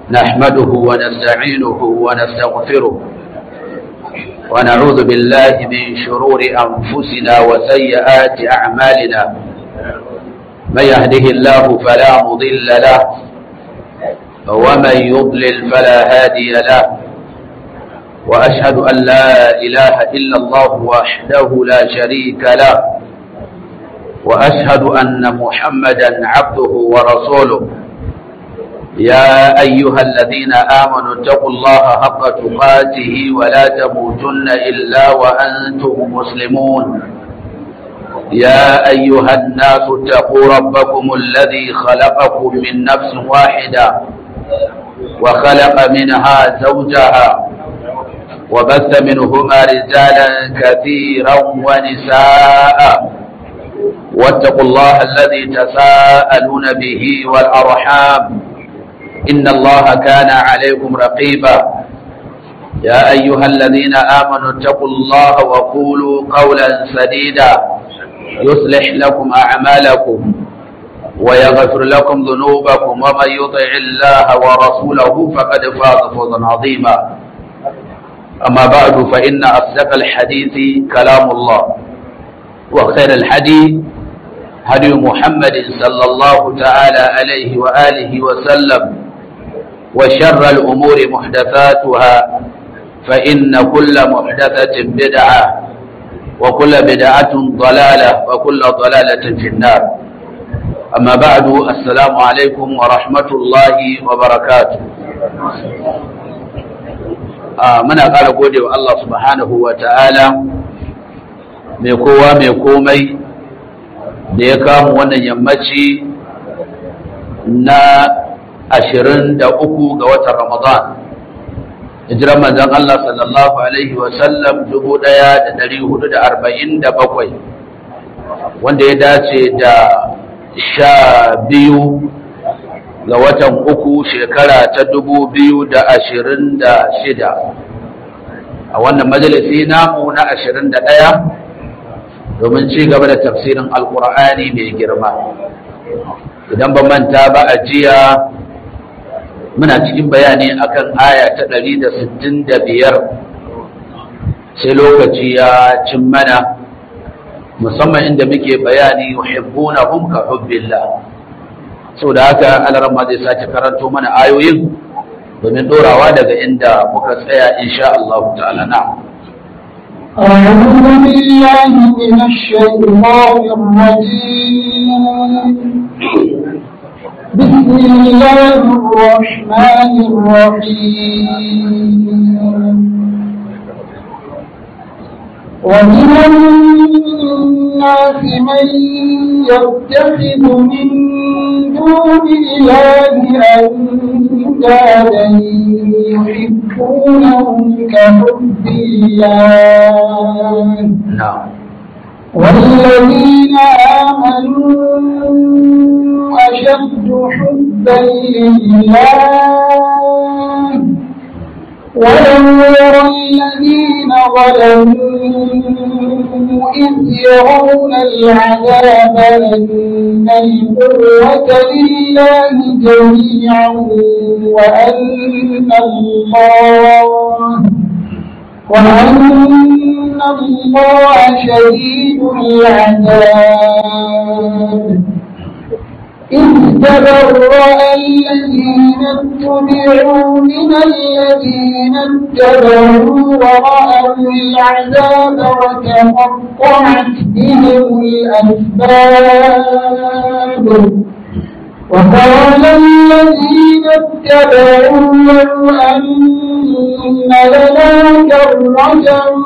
نحمده ونستعينه ونستغفره ونعوذ بالله من شرور أنفسنا وسيئات أعمالنا من يهده الله فلا مضل له ومن يضلل فلا هادي له وأشهد أن لا إله إلا الله وحده لا شريك له وأشهد أن محمدا عبده ورسوله يا أيها الذين آمنوا اتقوا الله حق تقاته ولا تموتن إلا وأنتم مسلمون يا أيها الناس اتقوا ربكم الذي خلقكم من نفس واحدة وخلق منها زوجها وبث منهما رجالا كثيرا ونساء واتقوا الله الذي تساءلون به والأرحام إن الله كان عليكم رقيبا يا أيها الذين آمنوا اتقوا الله وقولوا قولا سديدا يصلح لكم أعمالكم ويغفر لكم ذنوبكم ومن يطع الله ورسوله فقد فاز فوزا عظيما أما بعد فإن أصدق الحديث كلام الله وخير الحديث هدي محمد صلى الله تعالى عليه وآله وسلم وشر الأمور محدثاتها فإن كل محدثة بدعة وكل بدعة ضلالة وكل ضلالة في النار أما بعد السلام عليكم ورحمة الله وبركاته muna ƙara gode wa Allah subhanahu wa ta'ala mai kowa mai komai da ya kamu wannan yammaci na ashirin da uku ga watan Ramadan. Hijiran manzan Allah sallallahu Alaihi wasallam dubu ɗaya da ɗari hudu da arba'in da bakwai wanda ya dace da sha biyu ga watan uku shekara ta dubu biyu da ashirin da shida a wannan majalisi namu na ashirin da ɗaya domin ci gaba da tafsirin alkur'ani mai girma idan ba manta ba a jiya muna cikin bayani akan aya ta ɗari da sittin da biyar sai lokaci ya cin mana musamman inda muke bayani yuhibbuna hum ka hubbillah sau da haka alarama zai sake karanto mana ayoyin domin dorawa daga inda muka tsaya insha Allah ta'ala na أعوذ بالله من الشيطان الرجيم بسم الله الرحمن الرحيم ومن الناس من يتخذ من دون الله أندادا يحبونهم كحب الله na'am والذين آمنوا أشد حبا لله ولو يرى الذين ظلموا إذ يرون العذاب أن القوة لله جميعا وأن الله وأن الله شديد العذاب إذ تبرأ الذين اتبعوا من الذين اتبعوا ورأوا العذاب وتقطعت بهم الأسباب وقال الذين اتبعوا لو أن لنا كرة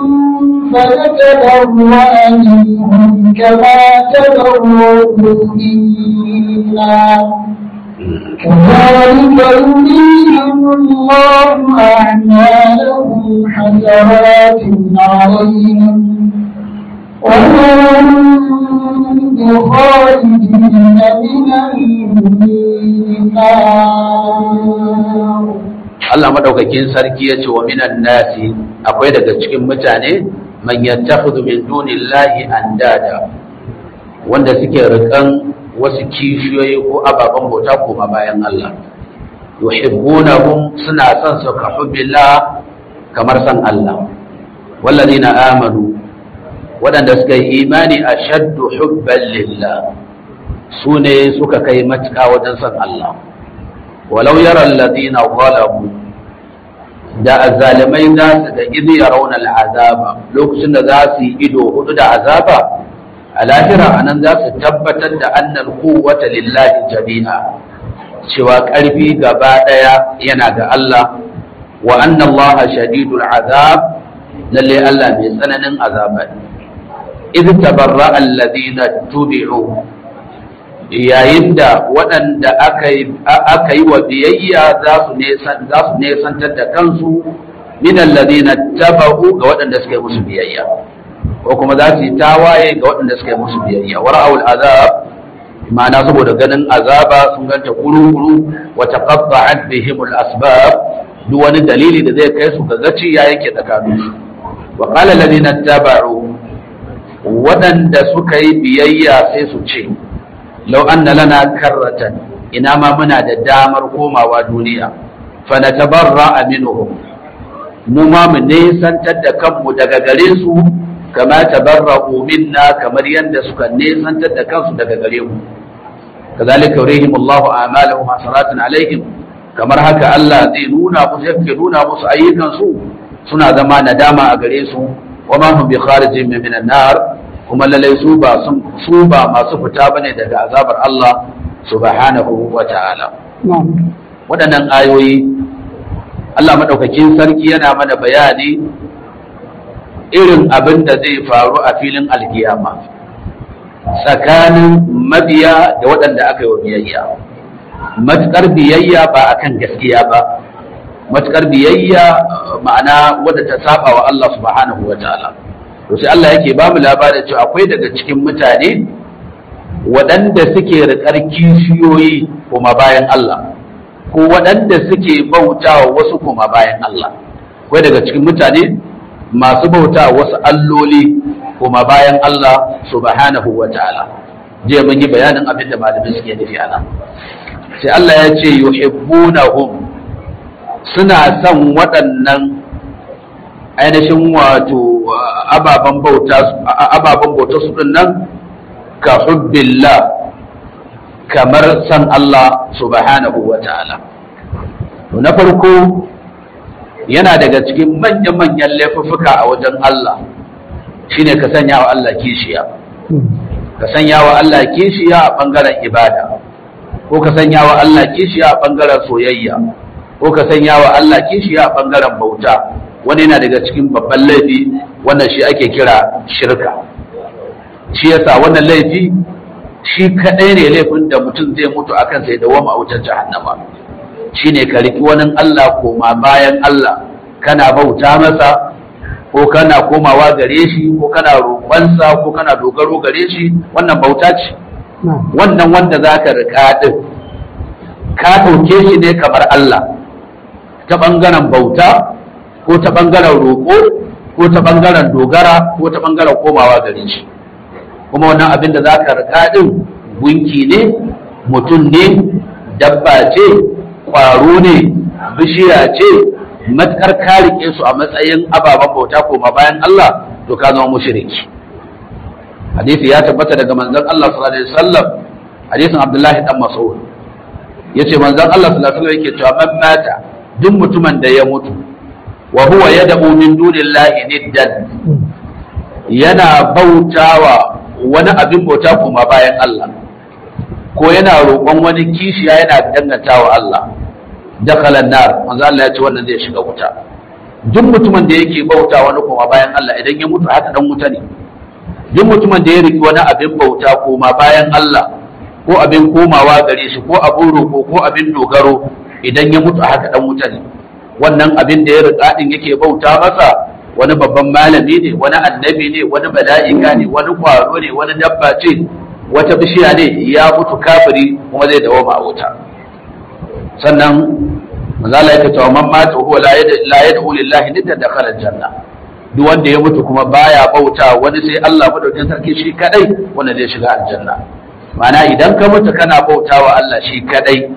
فنتبرأ منهم كما تبرؤوا منا كذلك يريهم الله أعمالهم حسرات عليهم وما هم بخارجين من النار Allah madaukakin sarki ya ce wa minan nasi akwai daga cikin mutane man yattakhidhu min dunillahi andada wanda suke rikan wasu kishiyoyi ko ababen bauta koma bayan Allah yuhibbunahum suna son su ka hubbillah kamar san Allah wallazina amanu waɗanda suka yi imani ashaddu hubban lillah su ne suka kai matuƙa wajen san Allah walau yara alladhina zalamu da azzalimai za su da izi yarawna al'azaba lokacin da za su yi ido hudu da azaba a lahira anan za su tabbatar da annal quwwata lillahi jami'a cewa ƙarfi gaba ɗaya yana ga Allah wa anna Allah shadidul azab lalle Allah mai tsananin azaba ne idh tabarra alladhina tubi'u yayin da waɗanda aka yi wa biyayya za su nesantar da kansu min alladhina taba'u ga waɗanda suka yi musu biyayya ko kuma za su yi tawaye ga waɗanda suka yi musu biyayya wara'ul azab ma'ana saboda ganin azaba sun ganta kuru-kuru wa taqatta'at bihim al-asbab duk wani dalili da zai kai su ga gaci ya yake tsakanin su wa qala alladhina taba'u waɗanda suka yi biyayya sai su ce law anna lana karratan ina ma muna da damar komawa duniya fa natabarra minhum mu ma mu nesantar da kanmu daga gare su kama tabarra'u minna kamar yadda suka nesantar da kansu daga gare mu kazalika yurihim Allahu a'malahum hasaratun alaihim kamar haka Allah zai nuna musu yake nuna musu ayyukan su suna zama nadama a gare su wa ma hum bi kharijin min an-nar kuma lalai su ba su ba masu fita bane daga azabar Allah subhanahu wa ta'ala waɗannan ayoyi Allah madaukakin sarki yana mana bayani irin abin da zai faru a filin alkiyama tsakanin mabiya da waɗanda aka yi wa biyayya matuƙar biyayya ba akan gaskiya ba matuƙar biyayya ma'ana wadda ta saba wa Allah subhanahu wa ta'ala to sai Allah yake ba mu labarin cewa akwai daga cikin mutane waɗanda suke riƙar kishiyoyi kuma bayan Allah ko waɗanda suke bautawa wasu kuma bayan Allah akwai daga cikin mutane masu bauta wasu alloli kuma bayan Allah subhanahu wa ta'ala je mun yi bayanin abin da malamin suke nufi ana sai Allah ya ce yuhibbunahum suna son waɗannan ainihin wato ababen bauta ababen bauta su nan ka hubbillah kamar san Allah subhanahu wa ta'ala na farko yana daga cikin manya-manyan laifuffuka a wajen Allah shine ka sanya wa Allah kishiya ka sanya wa Allah kishiya a ɓangaren ibada ko ka sanya wa Allah kishiya a ɓangaren soyayya ko ka sanya wa Allah kishiya a ɓangaren bauta wani yana daga cikin babban laifi wannan shi ake kira shirka shi yasa wannan laifi shi kaɗai ne laifin da mutum zai mutu akan sai da wama a wutar jahannama shine ka riki wani Allah koma bayan Allah kana bauta masa ko kana komawa gare shi ko kana roƙonsa ko kana dogaro gare shi wannan bauta ce wannan wanda za ka riƙa ɗin ka ɗauke shi ne kamar Allah ta ɓangaren bauta ko ta ɓangaren roƙo ko ta ɓangaren dogara ko ta ɓangaren komawa gare shi kuma wannan abin da za ka riƙa ɗin gunki ne mutum ne dabba ce ƙwaro ne bishiya ce matuƙar ka riƙe su a matsayin ababen bauta koma bayan Allah to ka zama mushriki hadisi ya tabbata daga manzon Allah sallallahu alaihi wasallam hadisin Abdullahi dan Mas'ud yace manzon Allah sallallahu alaihi wasallam yake cewa man mata duk mutumin da ya mutu wa huwa yad'u min dunillahi niddan yana bautawa wani abin bauta kuma bayan Allah ko yana roƙon wani kishiya yana dangantawa Allah dakhala nar manzo Allah ya ce wannan zai shiga wuta duk mutumin da yake bauta wani kuma bayan Allah idan ya mutu haka dan wuta ne duk mutumin da ya riki wani abin bauta koma bayan Allah ko abin komawa gare shi ko abin roƙo ko abin dogaro idan ya mutu haka dan wuta ne wannan abin da ya riƙa din yake bauta masa wani babban malami ne wani annabi ne wani mala'ika ne wani kwaro ne wani dabba ce wata bishiya ne ya mutu kafiri kuma zai dawo a wuta sannan manzala yake cewa man mata huwa la yad'u lillahi nidda dakhala janna duk wanda ya mutu kuma baya bauta wani sai Allah madaukakin sarki shi kadai wanda zai shiga aljanna ma'ana idan ka mutu kana bautawa Allah shi kadai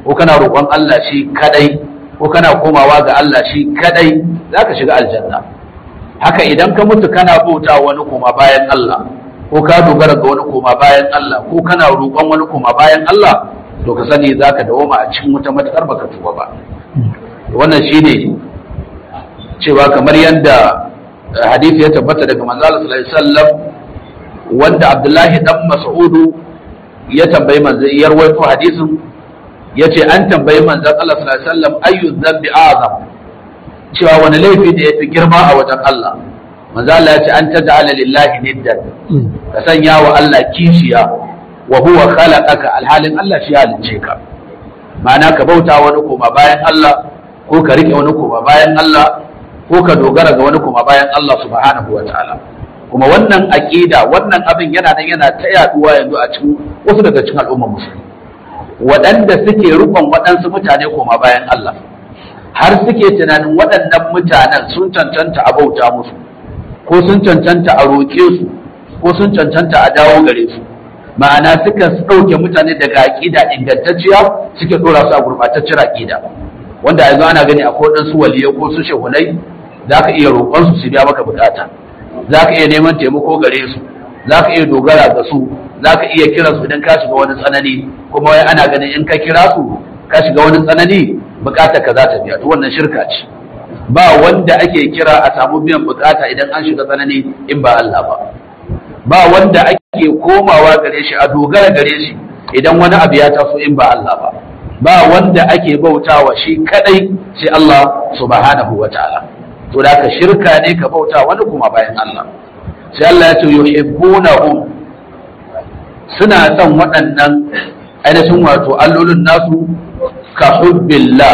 ko kana roƙon Allah shi kadai ko kana komawa ga Allah shi kadai zaka shiga aljanna haka idan ka mutu kana bauta wani koma bayan Allah ko ka dogara ga wani koma bayan Allah ko kana roƙon wani koma bayan Allah to ka sani zaka dawoma a cikin wuta matakar baka tuba ba wannan shine cewa kamar yadda hadisi ya tabbata daga manzo Allah sallallahu alaihi wasallam wanda Abdullahi dan Mas'udu ya tambayi manzo ya rawaito hadisin yace an tambayi manzo Allah sallallahu alaihi wasallam ayyu dhanbi azam cewa wani laifi da yafi girma a wajen Allah manzo Allah ya ce an taj'ala lillahi niddan ka sanya wa Allah kishiya wa huwa khalaqaka alhalin Allah shi halicce ka ma'ana ka bauta wani koma bayan Allah ko ka rike wani koma bayan Allah ko ka dogara ga wani koma bayan Allah subhanahu wa ta'ala kuma wannan aqida wannan abin yana nan yana ta yaduwa yanzu a cikin wasu daga cikin al'ummar musulmi waɗanda suke rukun waɗansu mutane koma bayan Allah har suke tunanin waɗannan mutanen sun cancanta a bauta musu ko sun cancanta a roƙe su ko sun cancanta a dawo gare su ma'ana suka ɗauke mutane daga aƙida ingantacciya suke ɗora su a gurɓataccen aƙida wanda yanzu ana gani akwai waɗansu waliyai ko su shehunai za ka iya roƙon su su biya maka bukata za ka iya neman taimako gare su za ka iya dogara ga su za ka iya kira su idan ka shiga wani tsanani kuma wai ana ganin in ka kira su ka shiga wani tsanani bukatar ka za ta biya to wannan shirka ce ba wanda ake kira a samu biyan bukata idan an shiga tsanani in ba Allah ba ba wanda ake komawa gare shi a dogara gare shi idan wani abu ya taso in ba Allah ba ba wanda ake bautawa shi kadai sai Allah subhanahu wa ta'ala to da ka shirka ne ka bauta wani kuma bayan Allah sai Allah ya ce yuhibbunahum suna son waɗannan ainihin wato allolin nasu ka hubbillah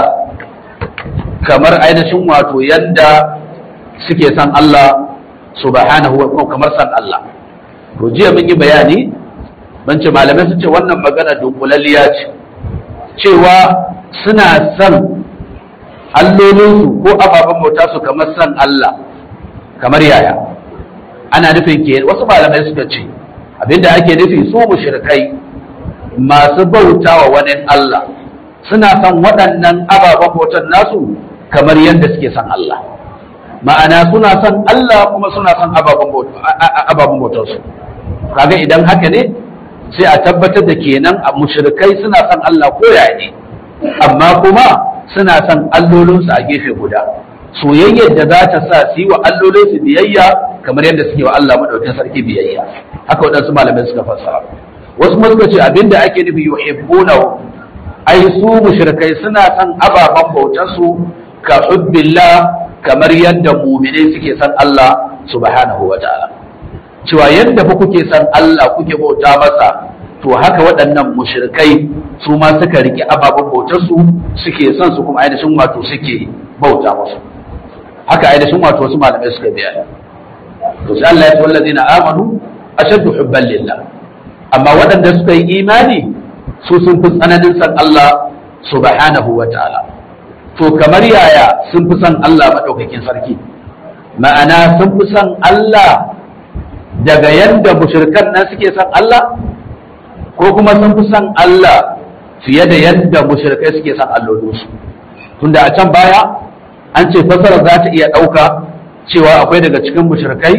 kamar ainihin wato yadda suke son Allah subhanahu wa kamar son Allah to jiya mun yi bayani ban ce malamai su ce wannan magana dunkulalliya ce cewa suna son allolinsu ko ababen bauta su kamar son Allah kamar yaya ana nufin ke wasu malamai suka ce abinda ake nufi su mushrikai masu bauta wa wani Allah suna son waɗannan ababen bautan nasu kamar yadda suke son Allah ma'ana suna son Allah kuma suna son ababen bautarsu kaga idan haka ne sai a tabbatar da kenan a mushrikai suna son Allah koya ne amma kuma suna son allolinsu a gefe guda soyayyar da za ta sa su yi wa allolinsu biyayya kamar yadda suke wa Allah madaukakin sarki biyayya haka waɗansu malamai suka fassara wasu ma suka ce abinda ake nufi yuhibbuna ai su mushrikai suna son ababen bautar su ka hubbillah kamar yadda mu'minai suke son Allah subhanahu wa ta'ala cewa yadda fa kuke son Allah kuke bauta masa to haka waɗannan mushrikai su ma suka rike ababen bautar su suke son su kuma ainihin wato suke bauta musu haka ainihin wato wasu malamai suka biya to sai Allah ya ce wallazina amanu ashaddu hubban lillah amma waɗanda suka yi imani su sun fi tsananin san Allah subhanahu wa ta'ala to kamar yaya sun fi son Allah maɗaukakin sarki ma'ana sun fi son Allah daga yadda mushrikan nan suke son Allah ko kuma sun fi son Allah fiye da yadda mushrikai suke son allolinsu tunda a can baya an ce fasara za ta iya ɗauka cewa akwai daga cikin mushrikai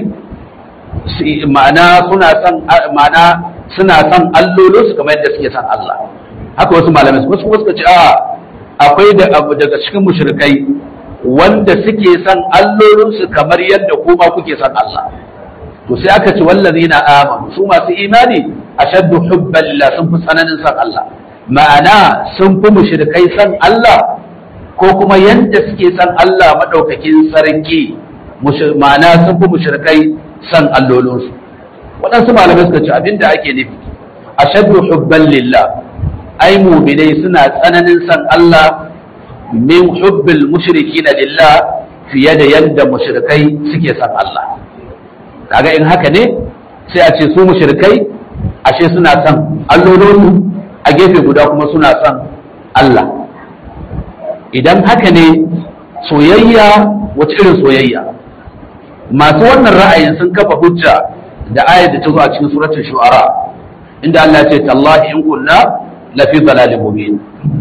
ma'ana suna son ma'ana suna son allolinsu kamar yadda suke son Allah haka wasu malamai wasu kuma suka ce a akwai da abu daga cikin mushrikai wanda suke son allolinsu kamar yadda kuma kuke son Allah to sai aka ce wallazina amanu su masu imani ashaddu hubban lillah sun fi tsananin son Allah ma'ana sun fi mushrikai son Allah ko kuma yadda suke son Allah madaukakin sarki ma'ana sun fi mushrikai son allolinsu waɗansu malamai suka ce abinda ake nufi ashaddu hubban lillah ai mu'minai suna tsananin son Allah min hubbil mushrikina lillah fiye da yadda mushrikai suke son Allah kaga in haka ne sai a ce su mushrikai ashe suna son allolinsu a gefe guda kuma suna son Allah idan haka ne soyayya wace irin soyayya masu wannan ra'ayin sun kafa hujja da ayat da ta zo a cikin suratul shu'ara inda Allah ya ce tallahi in kunna la fi dalalin mubin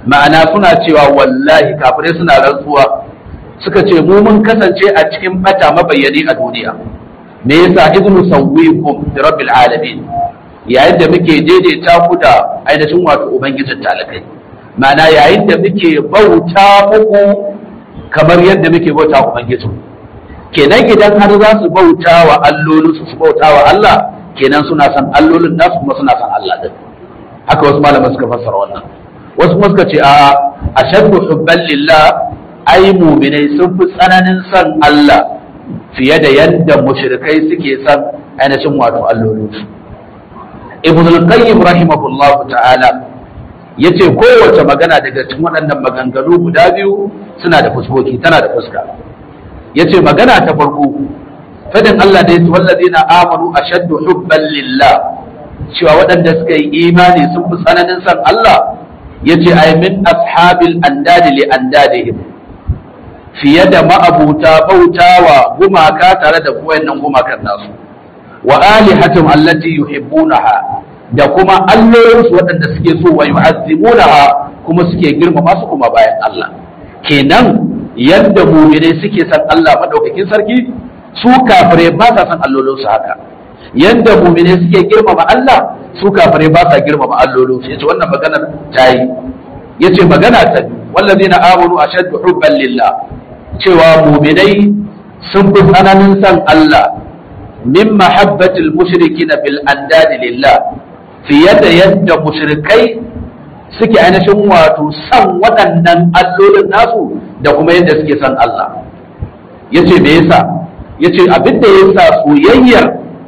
ma'ana suna cewa wallahi kafirai suna rantsuwa suka ce mu mun kasance a cikin bata mabayyani a duniya me yasa idnu sawwikum bi rabbil alamin yayin da muke daidaita ku da ainihin wato ubangijin talakai ma'ana yayin da muke bauta muku kamar yadda muke bauta ubangijin kenan idan har za su bauta wa allolinsu su bauta wa Allah kenan suna san allolin nasu kuma suna san Allah din haka wasu malaman suka fassara wannan wasu kuma suka ce a ashaddu hubban lillah ai mu'minai sun fi tsananin san Allah fiye da yadda mushrikai suke san ainihin wato allolinsu ibn al-qayyim rahimahullahu ta'ala yace kowace magana daga cikin waɗannan maganganu guda biyu suna da fuskoki tana da fuska yace magana ta farko fadin Allah da yace wallazina amanu ashaddu hubban lillah cewa waɗanda suka yi imani sun fi tsananin san Allah yace ay min ashabil andadi li andadihim fiye da ma'abuta bautawa gumaka tare da wayannan gumakan nasu wa alihatum allati yuhibbunaha da kuma allolinsu waɗanda suke so wa yu'azzimunaha kuma suke girmama su kuma bayan Allah kenan yadda mu'minai suke san Allah madaukakin sarki su kafirai ba sa san allolinsu haka yadda mu'minai suke girmama Allah su kafirai ba sa girmama allolinsu yace wannan magana ta yi yace magana ta wallazina amanu ashaddu hubban lillah cewa mu'minai sun fi tsananin san Allah min mahabbatil mushrikina bil andadi lillah fiye da yadda mushrikai suke ainihin wato san waɗannan allolin nasu da kuma yadda suke san Allah yace me yasa yace abin da yasa soyayyar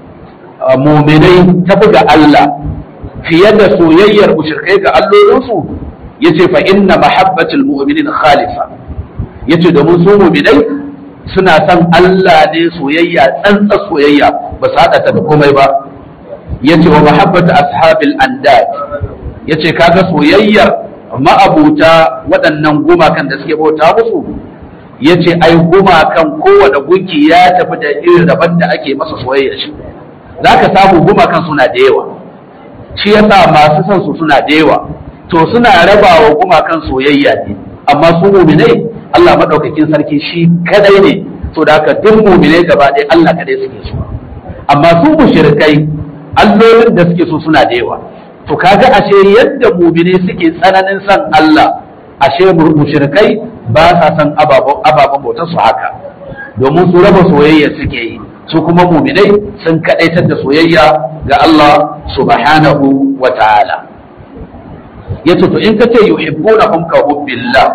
muminai ta buga Allah fiye da soyayyar mushrikai ga allolinsu yace fa inna mahabbatul mu'minin khalifa yace domin su muminai suna san Allah ne soyayya tsantsa soyayya ba su haɗa ta da komai ba yace wa mahabbatu ashabil andad yace kaga soyayyar ma'abuta waɗannan gumakan da suke bauta musu yace ai gumakan kowane gunki ya tafi da irin daban da ake masa soyayya shi zaka samu gumakan suna da yawa shi yasa masu son su suna da yawa to suna rabawa gumakan soyayya ne amma su mu'minai Allah madaukakin sarki shi kadai ne to da haka duk mu'minai gaba ɗaya Allah kadai suke so amma su mushrikai allolin da suke so suna da yawa to kaga ashe yadda mumine suke tsananin san Allah ashe mushrikai ba sa san ababen bautar su haka domin su raba soyayya suke yi su kuma muminai sun kadaitar da soyayya ga Allah subhanahu wa ta'ala yace to in kace yuhibbunahum ka hubbillah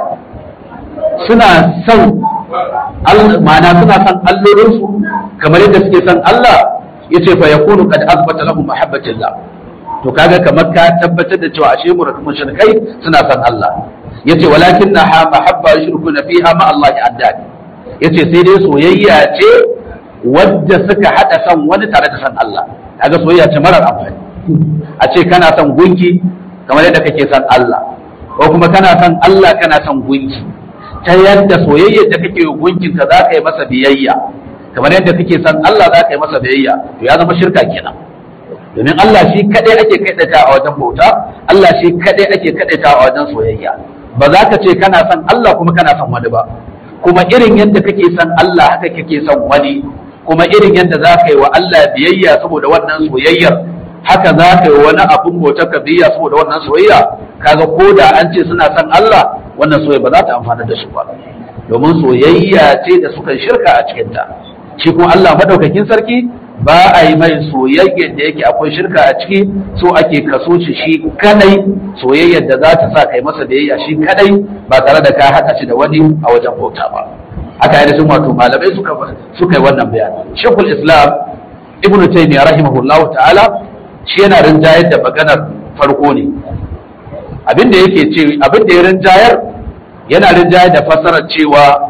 suna son ma'ana suna son allolinsu kamar yadda suke son Allah yace fa yakunu qad asbata lahum mahabbatillah to kaga kamar ka tabbatar da cewa ashe mushrikai suna son Allah yace walakin na mahabba yushrikuna fiha ma Allah addad yace sai dai soyayya ce wadda suka hada son wani tare da son Allah kaga soyayya ce marar amfani a ce kana son gunki kamar yadda kake son Allah ko kuma kana son Allah kana son gunki ta yadda soyayyar da kake wa gunkin ka za ka yi masa biyayya kamar yadda kake son Allah za ka yi masa biyayya to ya zama shirka kenan domin Allah shi kadai ake kadaita a wajen bauta Allah shi kadai ake kadaita a wajen soyayya ba za ka ce kana son Allah kuma kana son wani ba kuma irin yadda kake son Allah haka kake son wani kuma irin yadda za ka yi wa Allah biyayya saboda wannan soyayyar haka za ka yi wani abun bautar ka biyayya saboda wannan soyayya kaga ko da an ce suna son Allah wannan soyayya ba za ta amfana da su ba domin soyayya ce da suka shirka a cikinta shi kuma Allah madaukakin sarki ba a yi mai soyayyar da yake akwai shirka a ciki so ake kaso shi shi kadai soyayyar da za ta sa kai masa biyayya shi kadai ba tare da ka haɗa shi da wani a wajen bauta ba haka yana sun wato malamai suka suka yi wannan bayani shekul islam ibnu taymiyyah rahimahullahu ta'ala shi yana rinjayar da maganar farko ne abin da yake ce abin da ya rinjayar yana rinjayar da fasarar cewa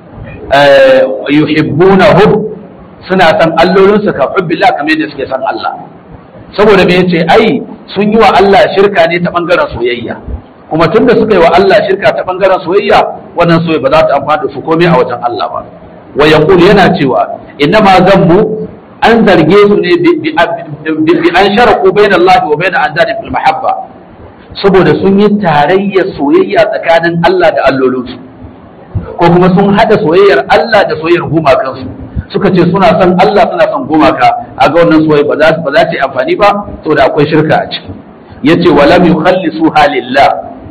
yuhibbunahum suna san allolinsu ka hubbillah kamar yadda suke san Allah saboda me yace ai sun yi wa Allah shirka ne ta bangaren soyayya kuma tunda suka yi wa Allah shirka ta bangaren soyayya wannan soyayya ba za ta amfana da su komai a wajen Allah ba wa yaqul yana cewa innama zammu an zarge su ne bi an sharaku bain Allah wa bain andadi fil mahabba saboda sun yi tarayyar soyayya tsakanin Allah da allolinsu ko kuma sun haɗa soyayyar Allah da soyayyar gumakansu suka ce suna son Allah suna son gumaka a ga wannan soyayya ba za ba za ta yi amfani ba saboda akwai shirka a ciki yace walam yukhallisu halillah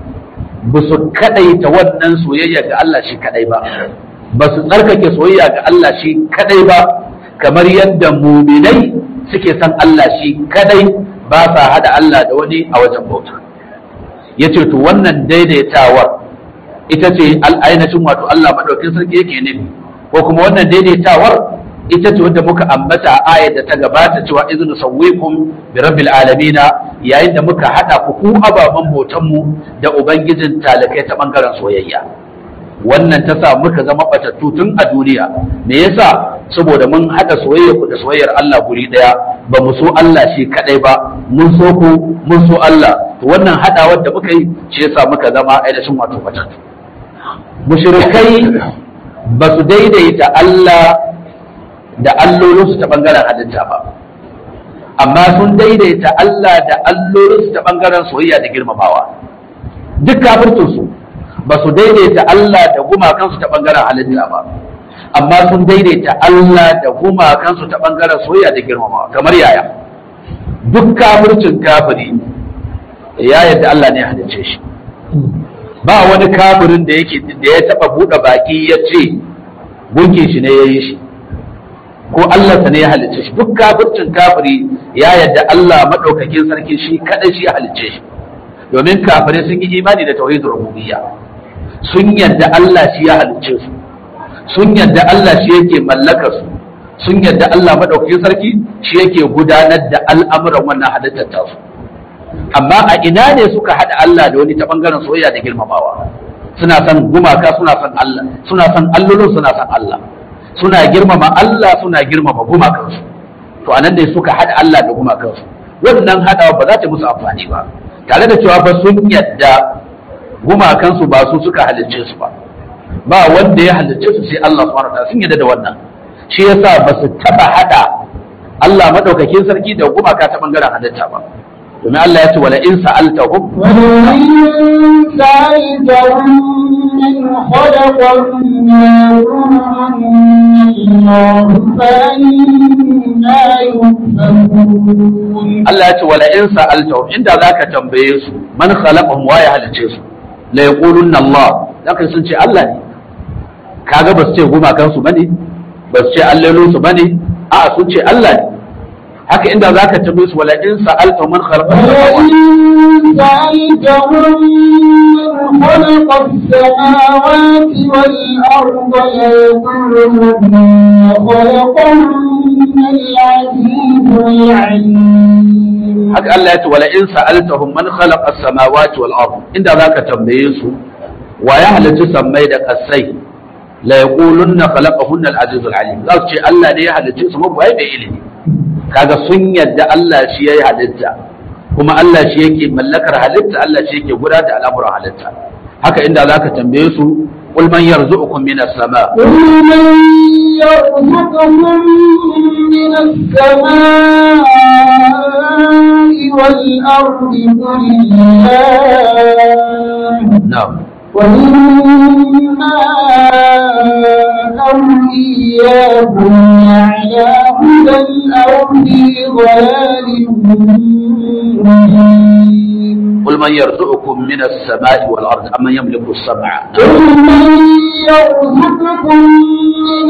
ba su kadaita wannan soyayya ga Allah shi kadai ba ba su tsarkake soyayya ga Allah shi kadai ba kamar yadda muminai suke son Allah shi kadai ba sa hada Allah da wani a wajen bauta yace to wannan daidaitawar ita ce al'ainacin wato Allah madaukin sarki yake nufi ko kuma wannan daidaitawar ita ce wadda muka ambata a ayar da ta gabata cewa iznu sawwikum bi rabbil alamin yayin da muka hada ku ku ababan bautan mu da ubangijin talakai ta bangaren soyayya wannan ta sa muka zama batattu tun a duniya me yasa saboda mun hada soyayya ku da soyayyar Allah guri daya ba mu so Allah shi kadai ba mun so ku mun so Allah to wannan hadawar da muka yi shi yasa muka zama ainihin wato batattu mushrikai ba su daidaita Allah da allolinsu ta bangaren halitta ba amma sun daidaita Allah da allolinsu ta bangaren soyayya da girmamawa duk kafirtunsu ba su daidaita Allah da gumakansu ta bangaren halitta ba amma sun daidaita Allah da gumakansu ta bangaren soyayya da girmamawa kamar yaya duk kafircin kafiri ya yadda Allah ne ya halicce shi ba wani kafirin da yake da ya taba buɗe baki ya ce gunkin shi ne ya yi shi ko Allah ne ya halicce shi duk kafircin kafiri ya yadda Allah madaukakin sarki shi kadai shi ya halicce shi domin kafirai sun yi imani da tauhidul rububiyya sun yadda Allah shi ya halicce su sun yadda Allah shi yake mallaka su sun yadda Allah madaukakin sarki shi yake gudanar da al'amuran wannan halittar tasu amma a ina ne suka haɗa Allah da wani ta bangaren soyayya da girmamawa suna son gumaka suna son Allah suna son allolin suna son Allah suna girmama Allah suna girmama gumakansu to anan ne suka haɗa Allah da gumakansu wannan haɗawa ba za ta musu amfani ba tare da cewa ba sun yadda gumakansu ba su suka halicce su ba ba wanda ya halicce su sai Allah subhanahu wataala sun yadda da wannan shi yasa ba su taba hada Allah madaukakin sarki da gumaka ta bangaren halitta ba domin Allah ya ce wala in sa'altahum ولئن سألتهم من خلقهم الله فأنا يؤفكون Allah ya ce wala in sa'altahum inda zaka tambaye su man khalaqahum wa ya halicce su la yaqulunna Allah zaka sun ce Allah ne kaga ba su ce gumakan su bane ba su ce allolin su bane a'a sun ce Allah ne haka inda zaka tambaye su wala in sa'altahum man khalaqahum ولئن سألتهم من خلق السماوات والأرض ليقولن خلقهن العزيز العليم haka Allah ya ce wala in sa'altahum man khalaqa as-samawati wal ard inda zaka tambaye su wa ya halitta sammai da kasai la yaqulunna khalaqahunna al-aziz al-alim za su ce Allah ne ya halitta su mabu ai bai ilimi kaga sun yadda Allah shi yayi halitta kuma Allah shi yake mallakar halitta Allah shi yake gudanar da al'amuran halitta haka inda zaka tambaye su qul man yarzuqukum minas sama قل من يرزقكم من السماء والأرض قل الله na'am وإنا أو إياكم على هدى أو في ضلال مبين قل من يرزقكم من السماء والارض امن يملك السمع قل من يرزقكم من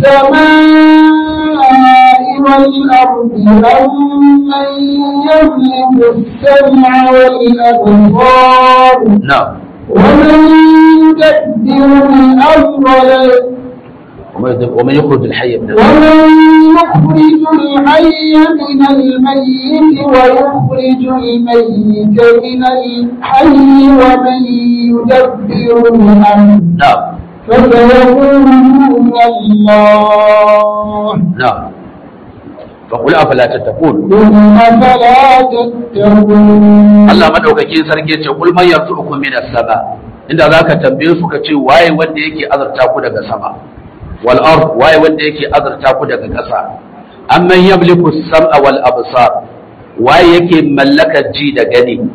السماء والأرض أم من يملك السمع والأبصار نعم ومن يدبر الأمر ومن يخرج الحي من الميت ومن يخرج الحي من الميت ويخرج الميت من الحي ومن يدبر الأمر نعم فسيقولون الله نعم فقل افلا تتقون ثم فلا تتقون Allah madaukakin sarki ce kul man yarzuqukum min as-sama inda zaka tambaye su ka ce waye wanda yake azurta ku daga sama wal ard waye wanda yake azurta ku daga ƙasa amman yamliku as-sam'a wal absar waye yake mallakar ji da gani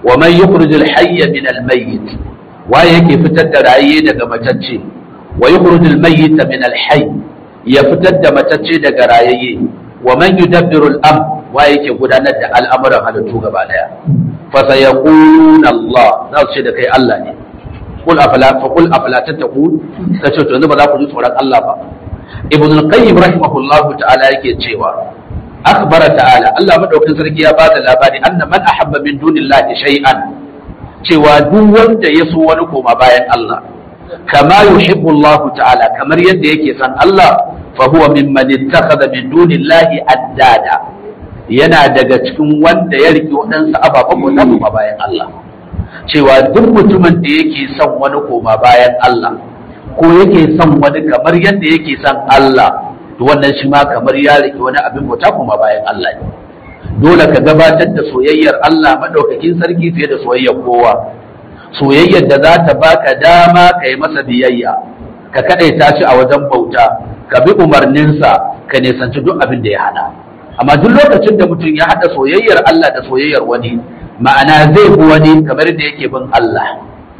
wa man yukhrijul hayya min al mayyit waye yake fitar da raye daga matacce wa yukhrijul mayyita min al hayy ya fitar da matacce daga rayayye wa man yudabbiru al amr waye yake gudanar da al'amuran halittu gaba daya fa sayaquluna Allah za su ce da kai Allah ne kul afala fa kul afala tattaqun kace to yanzu ba za ku ji tsoron Allah ba ibn al-qayyim rahimahullahu ta'ala yake cewa akbara ta'ala Allah madaukakin sarki ya bada labari anna man ahabba min dunillahi shay'an cewa duk wanda ya so wani koma bayan Allah kama yuhibbu Allah ta'ala kamar yadda yake san Allah fa huwa mimman ittakhadha min dunillahi addada yana daga cikin wanda ya riki waɗansu ababen bauta koma bayan Allah cewa duk mutumin da yake son wani koma bayan Allah ko yake son wani kamar yadda yake son Allah to wannan shi ma kamar ya rike wani abin bauta kuma bayan Allah ne dole ka gabatar da soyayyar Allah madaukakin sarki fiye da soyayyar kowa soyayyar da za ta baka dama ka yi masa biyayya ka kadaita shi a wajen bauta ka bi umarninsa ka nisanci duk abin da ya hana amma duk lokacin da mutum ya hada soyayyar Allah da soyayyar wani ma'ana zai bi wani kamar da yake bin Allah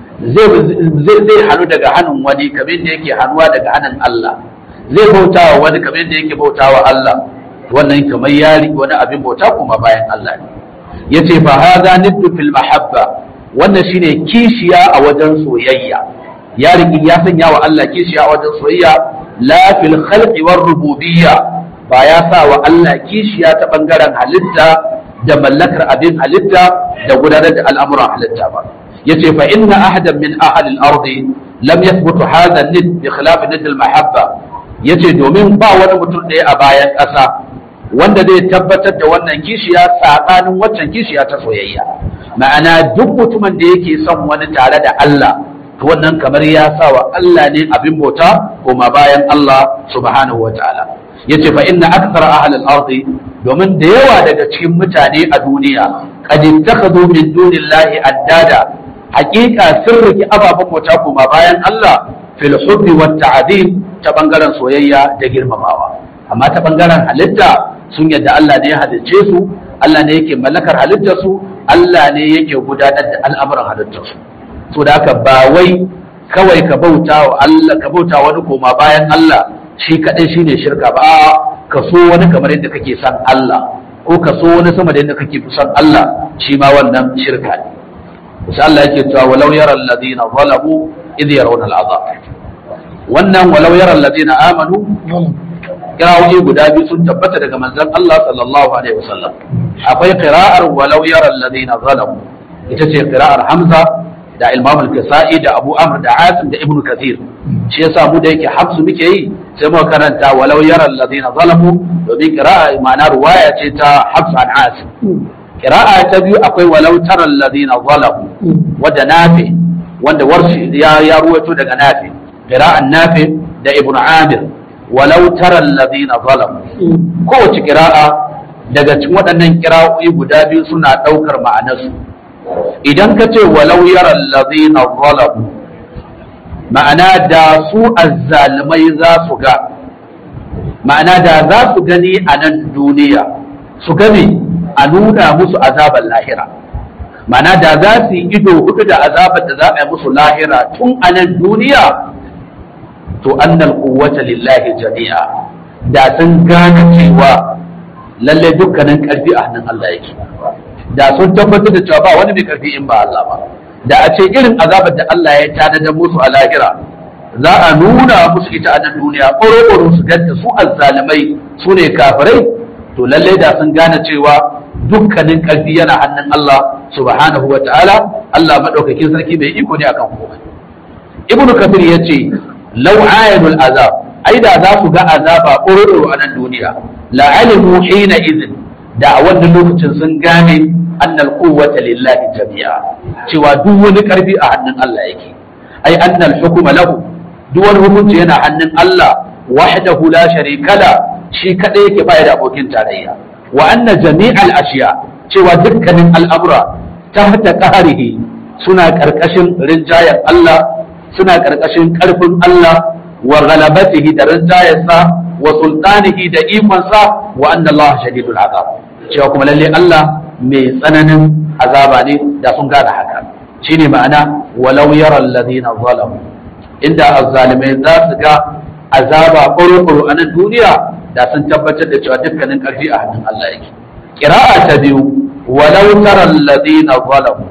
zai zai hannu daga hannun wani kamar da yake hannuwa daga hannun Allah zai bauta wa wani kamar da yake bauta wa Allah wannan kamar ya riƙe wani abin bauta kuma bayan Allah ne yace fa hadha niddu fil mahabba wannan shine kishiya a wajen soyayya ya riƙe ya sanya wa Allah kishiya a wajen soyayya la fil khalqi war rububiyya ba ya sa wa Allah kishiya ta bangaren halitta da mallakar abin halitta da gudanar da al'amuran halitta ba yace fa inna ahadan min ahli al-ardi lam yathbut hadha an-nid bi khilaf nid al-mahabba yace domin ba wani mutum ɗaya a bayan ƙasa wanda zai tabbatar da wannan kishiya tsakanin waccan kishiya ta soyayya ma'ana duk mutumin da yake son wani tare da Allah to wannan kamar ya sa wa Allah ne abin bauta kuma bayan Allah subhanahu wataala yace fa inna akthara ahli al-ardi domin da yawa daga cikin mutane a duniya qad ittakhadhu min dunillahi addada haƙiƙa sun riki ababen bauta kuma bayan Allah fil hubbi wat ta'zim ta bangaren soyayya da girmamawa amma ta bangaren halitta sun yadda Allah ne ya halicce su Allah ne yake mallakar halittar su Allah ne yake gudanar da al'amuran halittar su so da haka ba wai kawai ka bauta wa Allah ka bauta wani koma bayan Allah shi kadai shine shirka ba ka so wani kamar yadda kake son Allah ko ka so wani sama da yadda kake son Allah shi ma wannan shirka ne insha Allah yake cewa walau yara alladhina zalamu idh yarawna al'azab wannan walau yara alladhina amanu kirawoyi guda biyu sun tabbata daga manzon Allah sallallahu alaihi wasallam akwai qira'ar walau yara alladhina zalamu ita ce qira'ar Hamza da Imam al-Kisa'i da Abu Amr da Asim da Ibn Kathir shi yasa mu da yake hafsu muke yi sai muka karanta walau yara alladhina zalamu domin qira'a ma'ana ruwaya ce ta Hafs an Asim qira'a ta biyu akwai walau tara alladhina zalamu wadda nafi wanda warshi ya ya ruwaito daga nafi qira'an nafi da Ibn Amir walau tara alladhina zalamu kowace qira'a daga cikin waɗannan qira'o'i guda biyu suna ɗaukar ma'anarsu idan ka ce walau yara allazina zalamu ma'ana da su azzalumai za su ga ma'ana da za su gani a nan duniya su gani a nuna musu azabar lahira ma'ana da za su yi ido hudu da azabar da za a yi musu lahira tun a nan duniya to annal quwwata lillahi jami'a da sun gane cewa lalle dukkanin karfi a hannun Allah yake da sun tabbatar da cewa ba wani mai karfi in ba Allah ba da a ce irin azabar da Allah ya tanada musu a lahira za a nuna musu ita a nan duniya ƙoro su ganta su azzalimai su ne kafirai to lallai da sun gane cewa dukkanin karfi yana hannun Allah subhanahu wa ta'ala Allah madaukakin sarki mai iko ne akan komai ibnu kafir yace law ayanul azab ai da za su ga azaba ƙoro a nan duniya la alimu hina idin da a wannan lokacin sun gane annal quwwata lillahi jami'a cewa duk wani karfi a hannun Allah yake ai annal hukuma lahu duk wani hukunci yana hannun Allah wahdahu la sharika la shi kadai yake bai da abokin tarayya wa anna jami'al ashiya cewa dukkanin al'amura tahta qahrihi suna karkashin rinjayen Allah suna karkashin karfin Allah wa ghalabatihi da rinjayensa wa sultanihi da ikonsa wa anna Allah shadidul azab cewa kuma lalle Allah mai tsananin azaba ne da sun gane haka shine ma'ana walau yara alladhina zalamu inda azzalimai za su ga azaba ƙuru a nan duniya da sun tabbatar da cewa dukkanin ƙarfi a hannun Allah yake qira'a ta biyu walau tara alladhina zalamu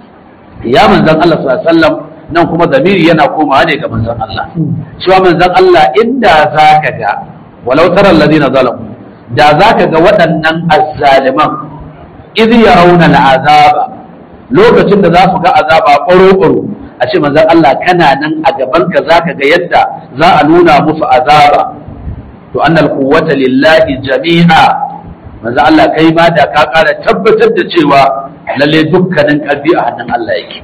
ya manzon Allah sallallahu alaihi wasallam nan kuma zamiri yana komawa ne ga manzon Allah cewa manzon Allah inda zaka ga walau tara alladhina zalamu da zaka ga waɗannan azzaliman idh yarawna al'azaba lokacin da za su ga azaba ƙoro a ce manzon Allah kana nan a gaban ka zaka ga yadda za a nuna musu azaba to annal quwwata lillahi jami'a manzon Allah kai ma da ka ƙara tabbatar da cewa lalle dukkanin ƙarfi a hannun Allah yake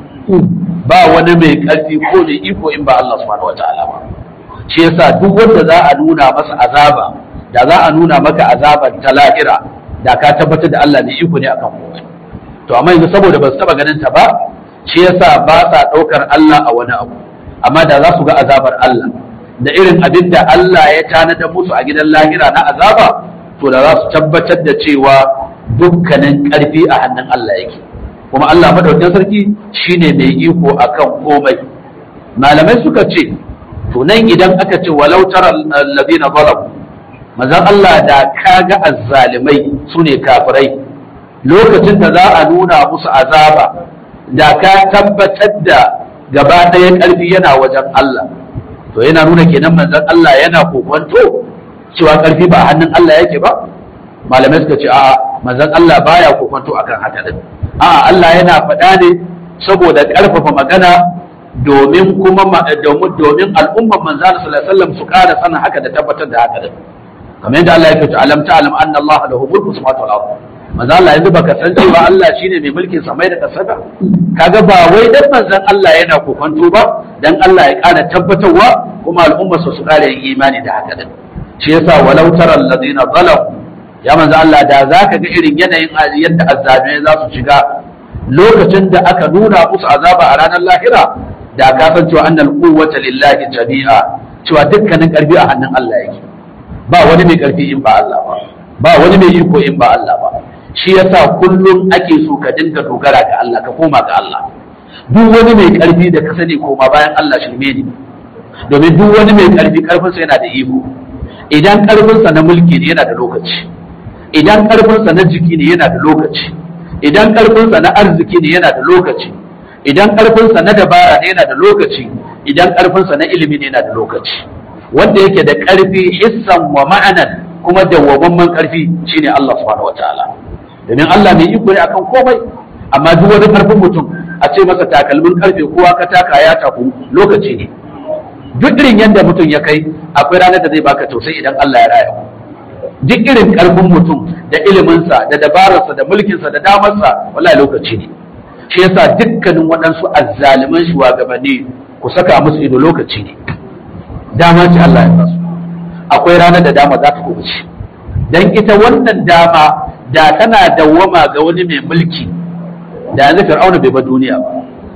ba wani mai ƙarfi ko mai iko in ba Allah subhanahu wataala ba shi yasa duk wanda za a nuna masa azaba da za a nuna maka azabar ta lahira da ka tabbatar da Allah ne iko ne akan komai to amma yanzu saboda ba su taba ganin ta ba shi yasa ba sa ɗaukar Allah a wani abu amma da za su ga azabar Allah da irin abin da Allah ya tanada musu a gidan lahira na azaba to da za su tabbatar da cewa dukkanin ƙarfi a hannun Allah yake kuma Allah madaukakin sarki shine mai iko akan komai malamai suka ce to nan idan aka ce walau tara alladhina zalamu manzon Allah da kaga azzalimai sune kafirai lokacin da za a nuna musu azaba da ka tabbatar da gaba ɗaya ƙarfi yana wajen Allah to yana nuna kenan manzon Allah yana kokonto cewa ƙarfi ba hannun Allah yake ba malamai suka ce a manzon Allah baya kokonto akan haka din a Allah yana faɗa ne saboda ƙarfafa magana domin kuma domin domin al'ummar manzon sallallahu alaihi wasallam su ƙara sanin haka da tabbatar da haka din kamar yadda Allah ya ce alam ta'lam anna Allah lahu mulku samawati wal ardh manzo Allah yanzu baka san cewa Allah shine mai mulkin samai da ƙasa ba kaga ba wai dan manzon Allah yana kokonto ba dan Allah ya ƙara tabbatarwa kuma al'ummar su su ƙara yin imani da haka din shi yasa walau tara alladhina zalamu ya manzo Allah da zaka ga irin yanayin yadda azzabe za su shiga lokacin da aka nuna musu azaba a ranar lahira da ka san cewa annal quwwata lillahi jami'a cewa dukkanin karfi a hannun Allah yake ba wani mai karfi in ba Allah ba ba wani mai iko in ba Allah ba shi yasa kullum ake so ka dinga dogara ga Allah ka koma ga Allah duk wani mai karfi da ka sani koma bayan Allah shirme ne domin duk wani mai karfi karfinsa yana da iko idan karfinsa na mulki ne yana da lokaci idan karfinsa na jiki ne yana da lokaci idan karfinsa na arziki ne yana da lokaci idan karfinsa na dabara ne yana da lokaci idan karfinsa na ilimi ne yana da lokaci wanda yake da karfi hissan wa ma'anan kuma dawwamamman karfi shine Allah subhanahu wataala domin Allah mai iko ne akan komai amma duk wani karfin mutum a ce masa takalmin karfe kowa ka taka ya taku lokaci ne duk irin yadda mutum ya kai akwai ranar da zai baka tausayi idan Allah ya raya duk irin karfin mutum da iliminsa da dabararsa da mulkinsa da damarsa wallahi lokaci ne shi yasa dukkanin waɗansu azzaliman shugabanni ku saka musu ido lokaci ne dama ce Allah ya basu akwai ranar da dama za ta kubuce dan ita wannan dama da tana dawwama ga wani mai mulki da yanzu fir'auna bai ba duniya ba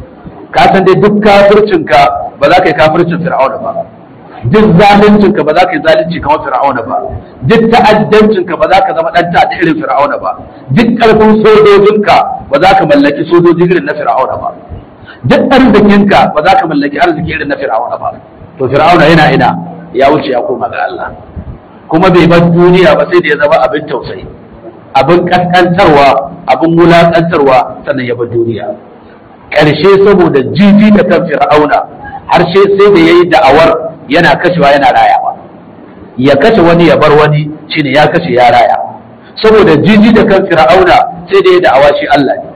ka san dai duk kafircinka ba za ka yi kafircin fir'auna ba duk zaluncinka ba za ka yi zalunci kamar fir'auna ba duk ta'addancinka ba za ka zama dan ta'adda irin fir'auna ba duk karfin sojojinka ba za ka mallaki sojoji irin na fir'auna ba duk arzikinka ba za ka mallaki arziki irin na fir'auna ba to fir'auna yana ina ya wuce ya koma ga Allah kuma bai bar duniya ba sai da ya zama abin tausayi abin kaskantarwa abin wulakantarwa sannan ya bar duniya ƙarshe saboda jiji da kan fir'auna har sai da ya yi da'awar yana kashewa yana rayawa ya kashe wani ya bar wani shine ya kashe ya raya saboda jiji da kan fir'auna sai da ya da'awa shi Allah ne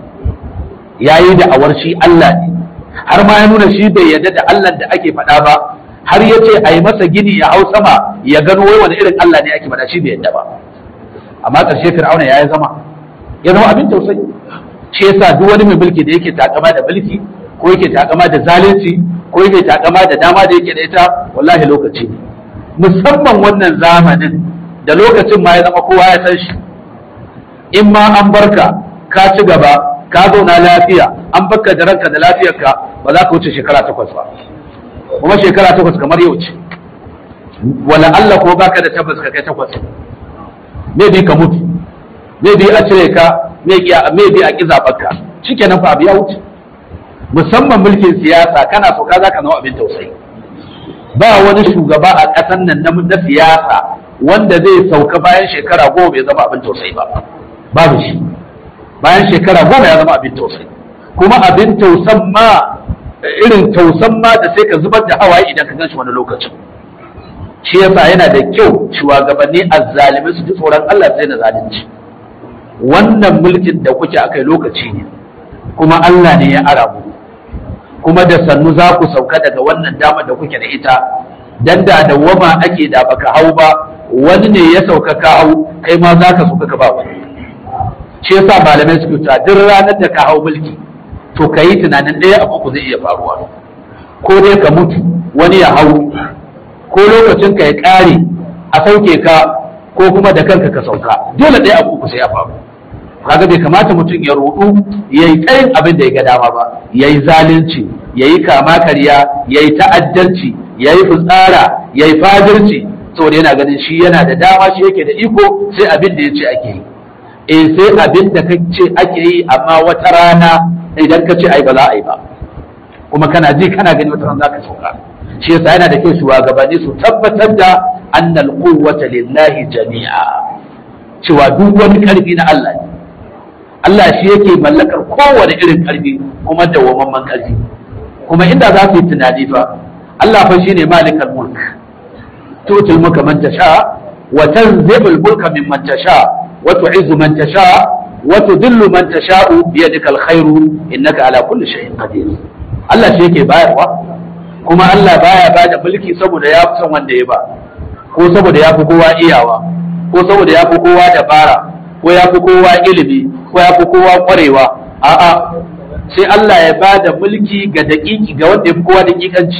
ya yi da'awar shi Allah ne har ma ya nuna shi bai yarda da Allah da ake faɗa ba har ya ce a yi masa gini ya hau sama ya gano wai wani irin Allah ne ake faɗa shi bai yarda ba amma ƙarshe fir'auna ya yi zama ya zama abin tausayi shi yasa duk wani mai mulki da yake takama da mulki ko yake takama da zalunci ko yake takama da dama da yake da ita wallahi lokaci ne musamman wannan zamanin da lokacin ma ya zama kowa ya san shi in ma an barka ka ci gaba ka zauna lafiya an barka da ranka da lafiyarka ba za ka wuce shekara takwas ba kuma shekara takwas kamar yau ce wala Allah ko baka da tabbas ka kai takwas maybe ka mutu maybe a cire ka maybe a ki zaɓarka shikenan fa abu ya wuce musamman mulkin siyasa kana so ka zaka zama abin tausayi ba wani shugaba a ƙasar nan na na siyasa wanda zai sauka bayan shekara goma bai zama abin tausayi ba babu shi bayan shekara goma ya zama abin tausayi kuma abin tausan ma irin tausan ma da sai ka zubar da hawaye idan ka gan shi wani lokacin shi yasa yana da kyau shugabanni azzalimi su ji tsoron Allah sai na zalunci wannan mulkin da kuke akai lokaci ne kuma Allah ne ya ara mu kuma da sannu za ku sauka daga wannan damar da kuke da ita dan da dawwama ake da baka hau ba wani ne ya sauka ka hau kai ma za ka sauka ka ba wani shi yasa malamai suke ta duk ranar da ka hau mulki to ka yi tunanin ɗaya abu ku zai iya faruwa ko dai ka mutu wani ya hau ko lokacin ka ya ƙare a sauke ka ko kuma da kanka ka sauka dole ɗaya abu ku sai ya faru kaga bai kamata mutum ya rudu ya yi tsayin abin da ya ga dama ba ya yi zalunci ya yi kama karya ya yi ta'addanci ya yi fitsara ya yi fadirci saboda yana ganin shi yana da dama shi yake da iko sai abin da ya ce ake yi eh sai abin da ce ake yi amma wata rana idan ka ce ai ba za a yi ba kuma kana ji kana gani wata rana za ka sauka shi yasa yana da kyau shugabanni su tabbatar da annal quwwata lillahi jami'a cewa duk wani karfi na Allah ne Allah shi yake mallakar kowane irin karfi kuma dawwamamman karfi kuma inda za su yi tunani fa Allah fa shine malikal mulk tutul mulka man tasha wa tanzibul mulka mimman tasha wa tu'izzu man tasha wa tudillu man tasha'u bi yadika alkhairu innaka ala kulli shay'in qadir Allah shi yake bayarwa kuma Allah baya bada mulki saboda ya fi son wanda ya ba ko saboda ya fi kowa iyawa ko saboda ya fi kowa dabara ko ya fi kowa ilimi ko ya fi kowa kwarewa a'a sai Allah ya ba da mulki ga daƙiƙi ga wanda ya fi kowa daƙiƙanci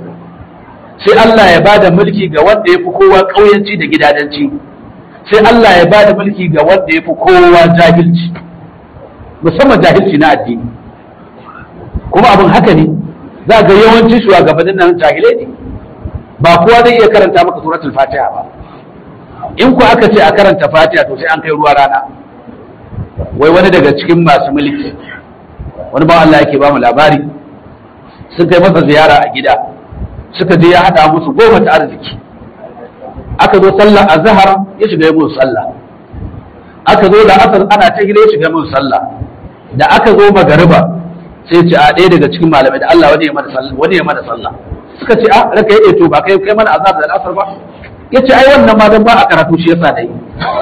sai Allah ya ba da mulki ga wanda ya fi kowa ƙauyanci da gidadanci sai Allah ya ba da mulki ga wanda ya fi kowa jahilci musamman jahilci na addini kuma abin haka ne za ga yawancin shugabannin nan jahilai ne ba kowa zai iya karanta maka suratul fatiha ba in ku aka ce a karanta fatiha to sai an kai ruwa rana wai wani daga cikin masu mulki wani ba Allah yake ba mu labari sun kai masa ziyara a gida suka je ya hada musu goma ta arziki aka zo sallah azhar ya shiga musu sallah aka zo da asar ana ta gida ya shiga musu sallah da aka zo magariba sai ce a ɗaya daga cikin malamai da Allah wani ya mana sallah wani ya mana sallah suka ce a raka yi to ba kai kai mana azhar da asar ba yace ai wannan ma dan ba a karatu shi yasa dai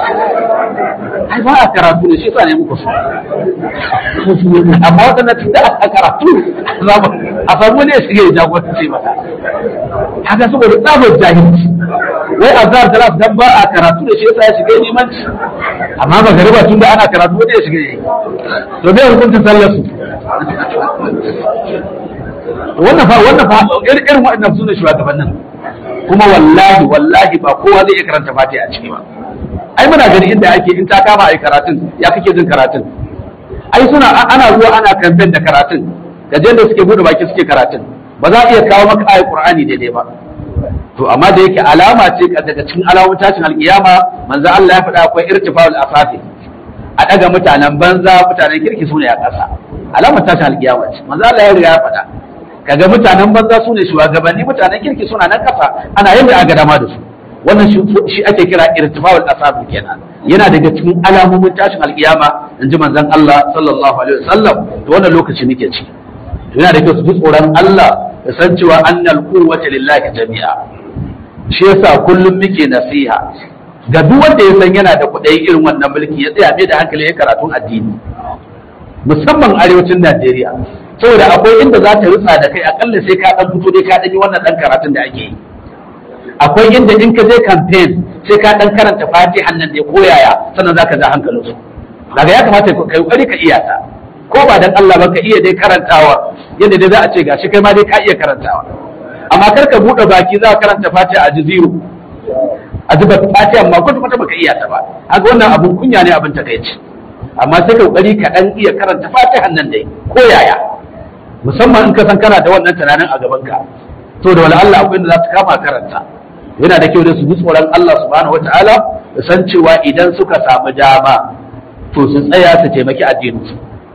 ai ba a karatu ne shi yasa ne muku amma wadannan tunda a karatu za mu a samu ne shi ya jagoranci mata haka saboda tsabar jahilci wai azhar da dan ba a karatu da shi yasa ya shiga limanci amma ba gariba tun da ana karatu ne ya shiga yi to me hukuncin sallar su wannan fa wannan fa irin waɗannan su ne shugabannin kuma wallahi wallahi ba kowa zai iya karanta fatiha a ciki ba ai muna gani inda ake in ta kama ai karatun ya kake jin karatun ai suna ana zuwa ana kamfen da karatun da da suke bude baki suke karatun ba za a iya kawo maka ayat qur'ani daidai ba to amma da yake alama ce daga cikin alamun tashin alkiyama manzo Allah ya faɗa akwai irtifa'ul asafi a daga mutanen banza mutanen kirki sune a ƙasa alamar tashin alkiyama ce manzo Allah ya riga ya faɗa kaga mutanen banza su ne shugabanni mutanen kirki suna nan kasa ana yadda aka dama da su wannan shi ake kira irtifa'ul asab kenan yana daga cikin alamomin tashin alkiyama in ji manzon Allah sallallahu alaihi wasallam to wannan lokaci nake ci to yana da kyau su ji tsoron Allah da san cewa annal quwwata lillahi jami'a shi yasa kullum muke nasiha ga duk wanda ya san yana da kuɗi irin wannan mulki ya tsaya mai da hankali ya karatun addini musamman arewacin Najeriya saboda akwai inda za ta rutsa da kai akalla sai ka dan fito dai ka dan yi wannan dan karatun da ake yi akwai inda in ka je campaign sai ka dan karanta fatihan nan da ko yaya sannan zaka ja hankalin su daga ya kamata ka kokari ka iya ta ko ba dan Allah ba ka iya dai karantawa yadda dai za a ce gashi kai ma dai ka iya karantawa amma kar ka bude baki za ka karanta fatiha a jiziru a zuba fatiha amma kwata kwata baka iya ta ba haka wannan abun kunya ne abin takaici amma sai ka kokari ka dan iya karanta fatihan nan dai ko yaya musamman in ka san kana da wannan tunanin a gaban ka to da wala Allah akwai inda za su kama karanta yana da kyau da su ji tsoron Allah subhanahu wataala da san cewa idan suka samu dama to su tsaya su taimaki addinin su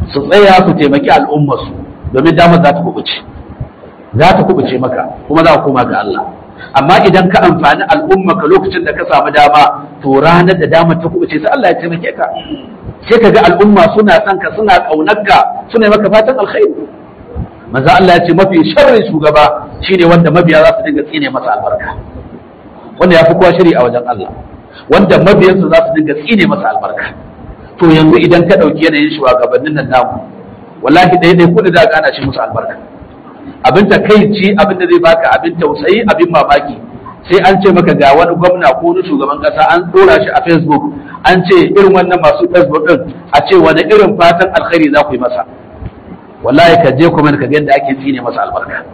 su tsaya su taimaki al'ummarsu domin damar za ta kubuce za ta kubuce maka kuma za ka koma ga Allah amma idan ka amfani al'ummarka lokacin da ka samu dama to ranar da damar ta kubuce sai Allah ya taimake ka sai ka ga al'umma suna son ka suna kaunar ka suna maka fatan alkhairi manzo Allah ya ce mafi sharrin shugaba shine wanda mabiya za su dinga tsine masa albarka wanda ya fi kowa shiri a wajen Allah wanda mabiyansa za su dinga tsine masa albarka to yanzu idan ka ɗauki yanayin shugabannin nan namu wallahi ɗaya ɗaya kuɗi da gana shi musu albarka abin ta kai ci abin da zai baka abin tausayi abin mamaki sai an ce maka ga wani gwamna ko wani shugaban kasa an ɗora shi a facebook an ce irin wannan masu facebook ɗin a ce wani irin fatan alkhairi za ku yi masa wallahi ka je kuma ka ga yadda ake tsine masa albarka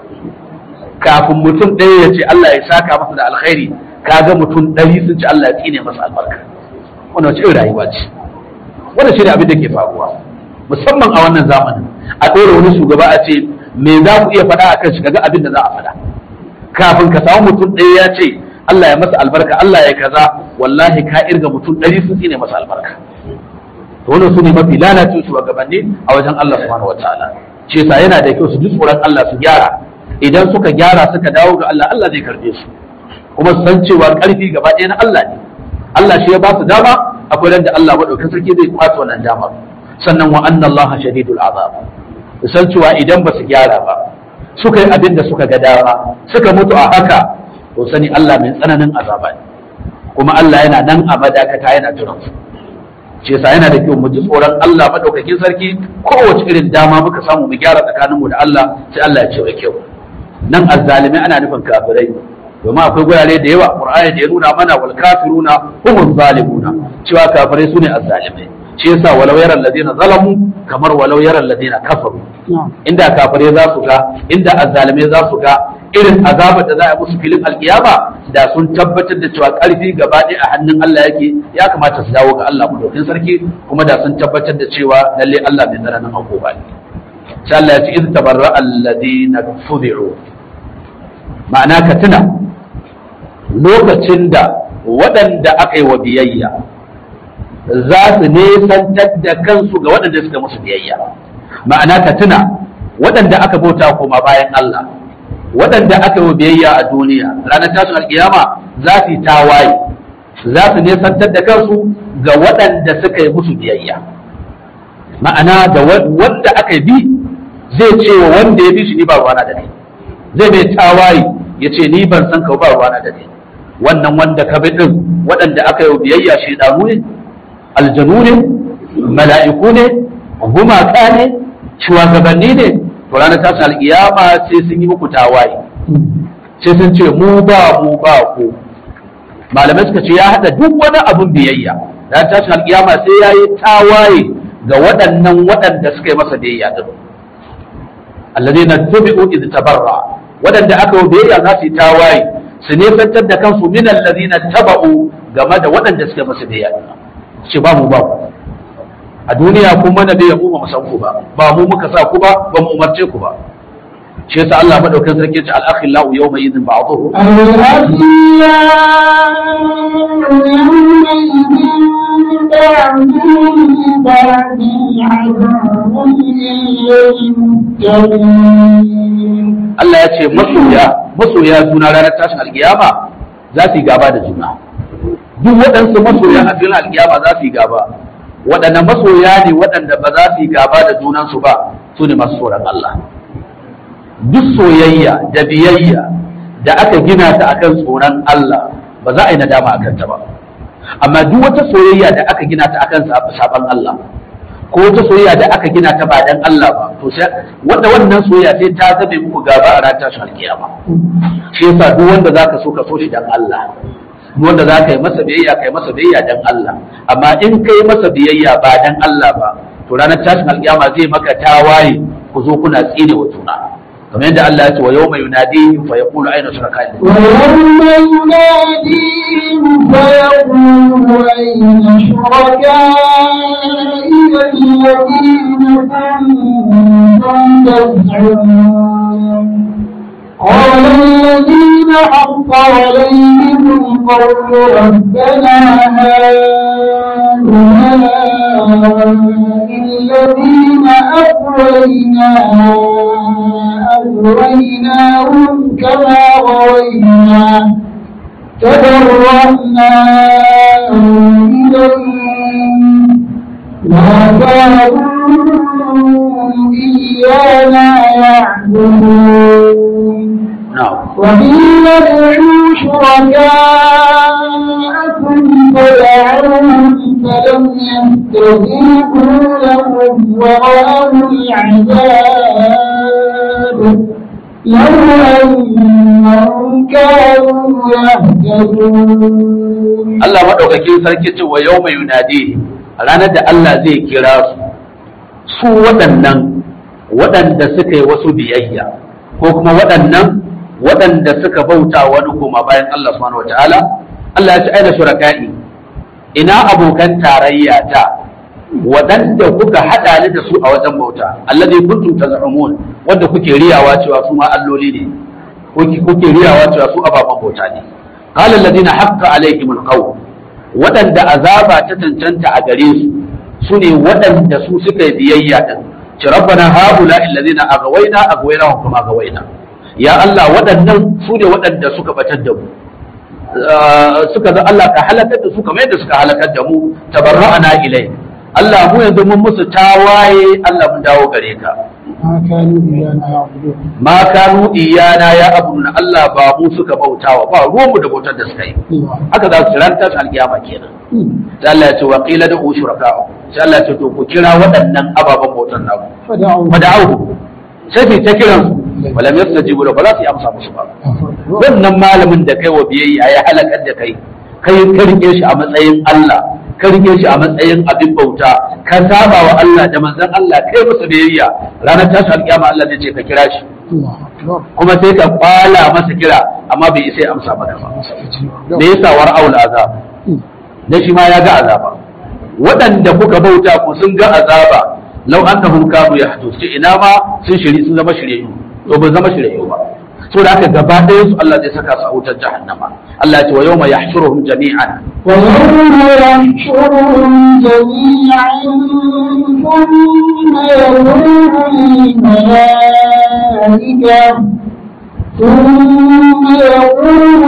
kafin mutum ɗaya ya ce Allah ya saka masa da alkhairi kaga mutum ɗari sun ci Allah ya tsine masa albarka wannan wace irin rayuwa ce wannan shi ne abin da ke faruwa musamman a wannan zamanin a ɗora wani shugaba a ce me za ku iya faɗa a kan shi kaga abin da za a faɗa kafin ka samu mutum ɗaya ya ce Allah ya masa albarka Allah ya kaza wallahi ka irga mutum ɗari sun tsine masa albarka to wannan su ne mafi lalacin shugabanni a wajen Allah subhanahu wataala shi yasa yana da kyau su ji tsoron Allah su gyara idan suka gyara suka dawo ga Allah Allah zai karbe su kuma su san cewa karfi gaba ɗaya na Allah ne Allah shi ya ba su dama akwai ran da Allah madaukakin sarki zai kwace wannan damar sannan wa anna Allah shadidul azab su san cewa idan ba su gyara ba suka yi abin da suka ga dama suka mutu a haka to sani Allah mai tsananin azaba ne kuma Allah yana nan a madakata yana jiran su shi yasa yana da kyau mu ji tsoron Allah madaukakin sarki kowace irin dama muka samu mu gyara tsakaninmu da Allah sai Allah ya ce wa kyau nan azzalimai ana nufin kafirai domin akwai gurare da yawa qur'ani da ya nuna mana wal kafiruna humuz zalimuna cewa kafirai sune azzalimai shi yasa walau yara alladina zalamu kamar walau yara alladina kafaru inda kafirai za su ga inda azzalimai za su ga irin azabar da za a musu filin alkiyama da sun tabbatar da cewa karfi gaba ɗaya a hannun Allah yake ya kamata su dawo ga Allah madaukin sarki kuma da sun tabbatar da cewa lalle Allah mai tsananin hukuma ne sai Allah ya ce iz tabarra alladina fudi'u ma'ana ka tuna lokacin da waɗanda aka yi wa biyayya za su nesantar da kansu ga waɗanda suka musu biyayya ma'ana ka tuna waɗanda aka bauta koma bayan Allah waɗanda aka yi wa biyayya a duniya ranar tashin alkiyama za su yi tawaye za su nesantar da kansu ga waɗanda suka yi musu biyayya ma'ana da wanda aka bi zai ce wa wanda ya bi shi ni ba ruwana da ni zai mai tawaye ya ce ni ban san ka ba ruwana da ni wannan wanda ka bi din waɗanda aka yi biyayya shaidanu ne aljanu ne mala'iku ne gumaka ne shugabanni ne to ranar tashin alƙiyama sai sun yi muku tawaye sai sun ce mu ba mu ba ku malamai suka ce ya haɗa duk wani abun biyayya ranar tashin alƙiyama sai ya yi tawaye ga waɗannan waɗanda suka yi masa biyayya din alladheena tubi'u idh tabarra waɗanda aka yi biyayya za su yi tawaye su nesantar da kansu min allazina taba'u game da waɗanda suka masa biyayya ce ba mu ba ku a duniya kun mana bai mu ba mu san ku ba ba mu muka sa ku ba ba mu umarce ku ba shi yasa Allah madaukakin sarki ya ce al-akhillau yawma idhin ba'dhuhu Allah ya ce masoya masoya juna ranar tashin alkiyama za su yi gaba da juna duk waɗansu masoya a filin alkiyama za su yi gaba waɗannan masoya ne waɗanda ba za su yi gaba da junansu ba su ne masu tsoron Allah duk soyayya da biyayya da aka gina ta akan tsoron Allah ba za a yi nadama akan ta ba amma duk wata soyayya da aka gina ta akan saban Allah ko wata soyayya da aka gina ta ba dan Allah ba to sai wanda wannan soyayya sai ta zabe muku gaba a ran tashin alkiyama shi yasa duk wanda zaka so ka so shi dan Allah duk wanda zaka yi masa biyayya kai masa biyayya dan Allah amma in kai masa biyayya ba dan Allah ba to ranar tashin alkiyama zai maka tawaye ku zo kuna tsine wa juna kamar yadda Allah ya ce wa yawma yunadihim fa yaqulu ayna shuraka'i ويوم يناديهم فيقول أين شركائي الذين كنتم تزعمون قال الذين حق عليهم القول ربنا هؤلاء الذين أغوينا أغويناهم كما غوينا تبرأنا إليهم ما كانوا إيانا يعبدون na'am وقيل ادعوا شركاءكم فدعوهم فلم يستجيبوا لهم ورأوا العذاب لو أنهم كانوا يهتدون Allah maɗaukakin sarki ce wa yau mai yunadi ranar da Allah zai kira su su waɗannan waɗanda suka yi wasu biyayya ko kuma waɗannan waɗanda suka bauta wani kuma bayan Allah subhanahu wataala Allah ya ce aina shuraka'i ina abokan tarayya ta waɗanda kuka haɗa ni da su a wajen bauta alladhi kuntum taz'umun wanda kuke riyawa cewa su ma alloli ne kuke kuke riyawa cewa su ababen bauta ne qala alladhina haqqa alaihim alqawl waɗanda azaba ta cancanta a gare su su ne waɗanda su suka yi biyayya din ci rabbana haula alladhina aghwayna aghwayna kuma aghwayna ya Allah waɗannan su ne waɗanda suka batar da mu suka ga Allah ka halakar da su kamar yadda suka halakar da mu tabarra'ana ilai Allah mu yanzu mun musu tawaye Allah mun dawo gare ka ما كانوا إيانا يعبدون ma kanu iyana ya abun Allah ba mu suka bautawa ba ruwan mu da bautar da suka yi الله haka za su ranta su alkiyama kenan sai Allah ya ce wa qila da ushraka sai Allah ya ce to ku kira waɗannan ababen bautar naku فدعوا fada'uhu sai su ta kiran su walam yastajibu lahu ba za su yi amsa musu ba wannan malamin da kai wa biyayya ya halakar da kai kai ka rike shi a matsayin Allah ka rike shi a matsayin abin bauta ka saba wa Allah da manzon Allah kai masa biyayya ranar tashi alkiyama Allah zai ce ka kira shi الله أكبر kuma sai ka kwala masa kira amma bai isa ya amsa maka ba da yasa war aul azab da shi ma ya ga azaba waɗanda kuka bauta ku sun ga azaba lau annahum kanu yahdus ce ina ma sun shiri sun zama shiryayyu to ba zama shiryayyu ba so da haka gaba ɗayan su Allah zai saka su a wutar jahannama Allah ya ce wa yawma yahshuruhum jami'an ويوم يحشرهم جميعا ثم يقول للملائكة ثم يقول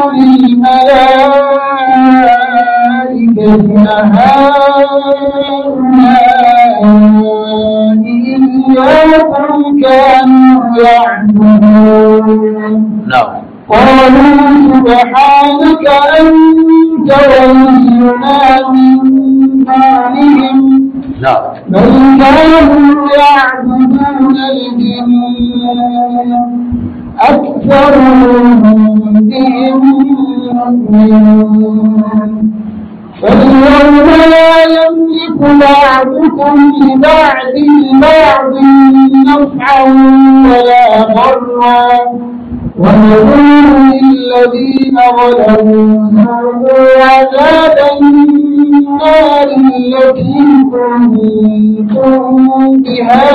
للملائكة هؤلاء إياكم كانوا يعبدون na'am قالوا سبحانك أنت ولينا من دونهم na'am بل كانوا يعبدون الجن أكثرهم بهم مؤمنون فاليوم لا يملك بعضكم لبعض بعض نفعا ولا ضرا ونقول للذين ظلموا ذوقوا عذاب النار التي كنتم بها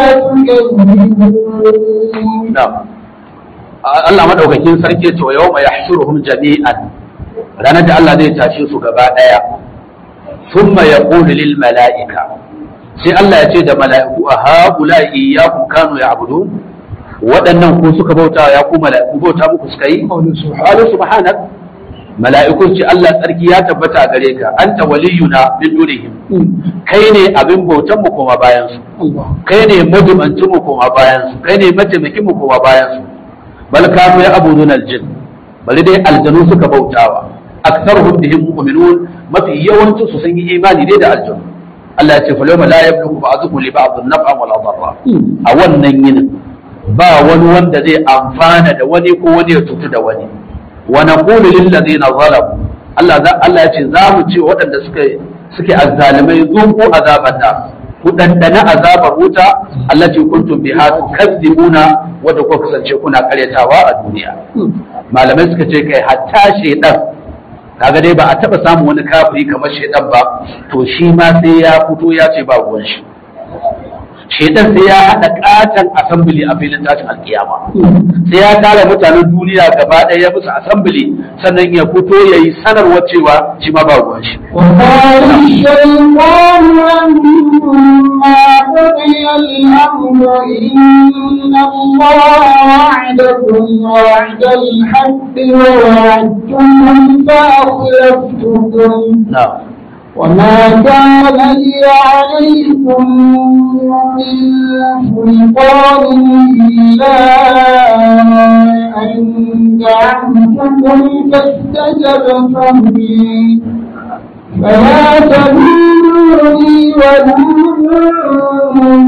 تكذبون na'am Allah madaukakin sarki ce wa yawma yahshuruhum jami'an ranar da Allah zai tashe su gaba daya thumma yaqulu lil mala'ika sai Allah ya ce da mala'iku a haula iyyakum kanu ya'budun waɗannan ku suka bauta ya ku mala'iku bauta muku suka yi قول سبحانه qalu subhanak mala'iku ce Allah tsarki ya tabbata gare ka anta waliyuna min dunihim kai ne abin bautan mu kuma bayan su الله kai ne madubancin mu koma bayan su kai ne mataimakin mu koma bayan su bal kanu ya abudun aljin bali dai aljanu suka bautawa aktsaruhum bihim mu'minun mafi yawancin su sun yi imani dai da aljanu Allah ya ce fa yawma la yamliku ba'dukum li ba'd naf'an wala darra a wannan yinin ba wani wanda zai amfana da wani ko wani ya cutu da wani wa naqulu lil ladina zalamu Allah za Allah ya ce za mu ce waɗanda suka suke azzalimai zuku azaban da ku dandana azabar wuta allati kuntum biha tukadzibuna wanda kuka kasance kuna karyatawa a duniya malamai suka ce kai hatta shedan kaga dai ba a taba samun wani kafiri kamar shedan ba to shi ma sai ya fito ya ce ba ruwan shi shaitan sai ya haɗa ƙaton assembly a filin tashin alkiyama sai ya tara mutanen duniya gaba ɗaya ya musu assembly sannan ya fito ya yi sanarwar cewa shi ma ba ruwan shi وقال الشيطان لما قضي الأمر إن الله وعدكم وعد الحق ووعدتكم فأخلفتكم na'am وما كان لي عليكم من سلطان إلا أن دعوتكم فاستجبتم لي فلا تلوموني ولوموا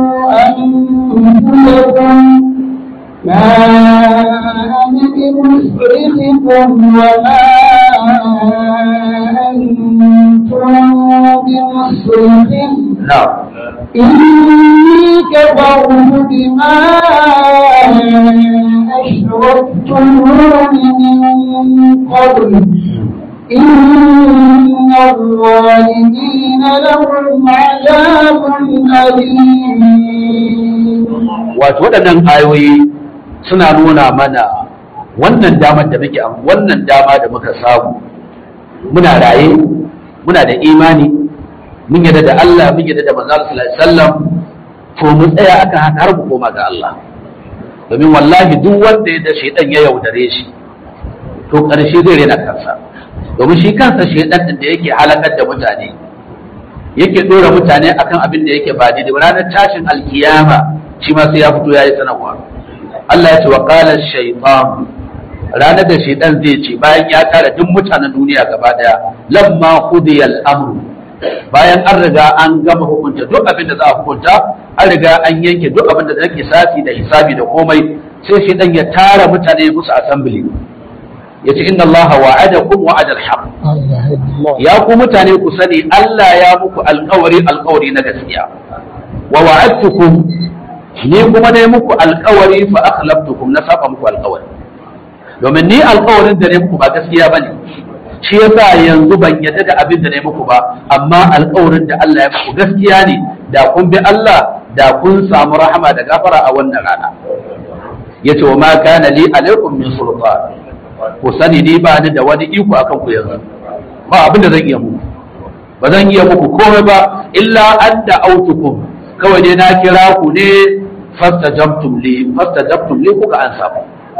أنفسكم ما أنا بمصرخكم وما أنتم بمصرخي na'am إني كفرت بما أشركتمون من قبل إن الظالمين لهم عذاب أليم wato waɗannan ayoyi suna nuna mana wannan damar da muke wannan dama da muka samu muna raye muna da imani mun yadda da Allah mun yadda da manzo sallallahu alaihi wasallam to mu tsaya akan haka har mu koma ga Allah domin wallahi duk wanda ya da shaidan ya yaudare shi to ƙarshe zai rena kansa domin shi kansa shaidan din da yake halakar da mutane yake dora mutane akan abin da yake ba daidai ba ranar tashin alkiyama shi ma sai ya fito ya yi sanarwa Allah ya ce wa qala shaytan ranar da shaidan zai ce bayan ya tara duk mutanen duniya gaba daya lamma qudiya al-amru bayan an riga an gama hukunta duk abin da za a hukunta an riga an yanke duk abin da zai kisasi da hisabi da komai sai shaidan ya tara mutane musu assembly yace inna Allah wa'adakum wa'ada al-haq ya ku mutane ku sani Allah ya muku alƙawari alƙawari na gaskiya wa wa'adtukum ni kuma ne muku alƙawari fa akhlaftukum na saba muku alƙawari domin ni alƙawarin da ne muku ba gaskiya bane shi yasa yanzu ban yadda da abin da ne muku ba amma alƙawarin da Allah ya muku gaskiya ne da kun bi Allah da kun samu rahama da gafara a wannan rana yace wa ma kana li alaikum min sultan ku sani ni ba ni da wani iko akan ku yanzu ba abin da zan iya muku ba zan iya muku komai ba illa an da autukum kawai ne na kira ku ne fastajabtum li fastajabtum li kuka an samu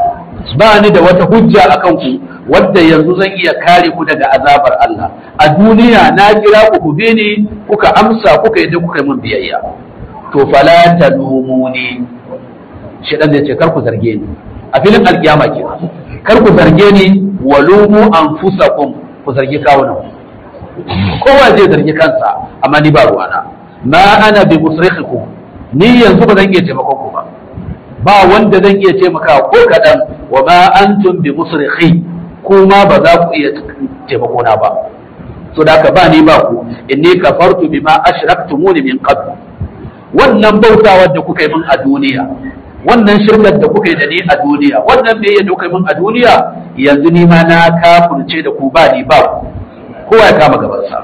ba ni da wata hujja akan ku wadda yanzu zan iya kare ku daga azabar Allah a duniya na kira ku ku bi ni kuka amsa kuka yi kuka yi mun biyayya to fala talumuni shedan zai ce kar ku zarge ni a filin alkiyama kenan kar ku zarge ni walumu anfusakum ku zargi kawunan kowa zai zargi kansa amma ni ba ruwana ma ana bi musrikhikum ni yanzu ba zan iya taimakon ku ba ba wanda zan iya taimakawa ko kadan wa ma antum bi musrikhi kuma ba za ku iya taimako na ba so da haka ba ni ba ku inni kafartu bima ashraktumuni min qabl wannan bautawar da kuka yi min a duniya wannan shirkar da kuka yi da ni a duniya wannan me da kuka yi min a duniya yanzu ni ma na kafurce da ku ba ni ba ku kowa ya kama gabansa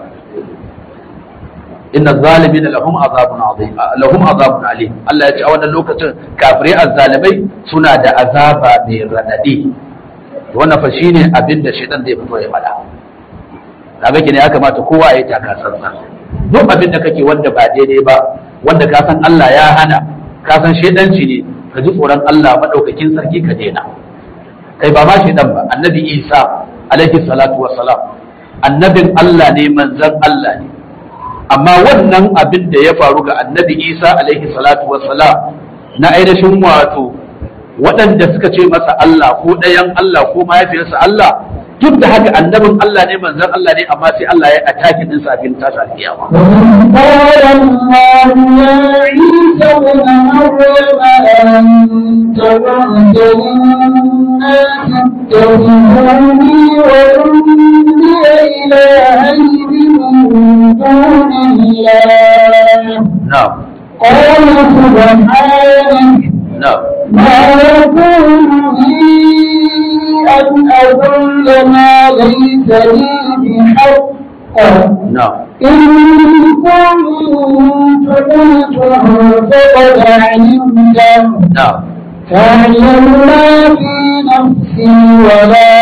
inna zalimin lahum azabun azim lahum azabun alim Allah ya ce a wannan lokacin kafirai azzalimai suna da azaba mai radadi wannan fa shine abin da shaitan zai fito ya faɗa kaga kine ya kamata kowa ya yi takasansa duk abin da kake wanda ba daidai ba wanda ka san Allah ya hana ka san shaidanci ne ka ji tsoron Allah madaukakin sarki ka daina kai ba ma shaidan ba annabi Isa alaihi salatu wassalam annabin Allah ne manzon Allah ne amma wannan abin da ya faru ga annabi Isa alaihi salatu wassalam na ainihin wato waɗanda suka ce masa Allah ko ɗayan Allah ko mahaifiyarsa Allah duk da haka annabin Allah ne manzon Allah ne amma sai Allah ya ataki din sa bin tashi alkiyama قال الله يا عيسى ابن مريم أنت قلت للناس اتخذوني وأمي إلهين من دون الله na'am قال سبحانك na'am ما يكون لي أن أقول ما ليس لي بحق na'am إن كنت قلته فقد علمته na'am تعلم ما في نفسي ولا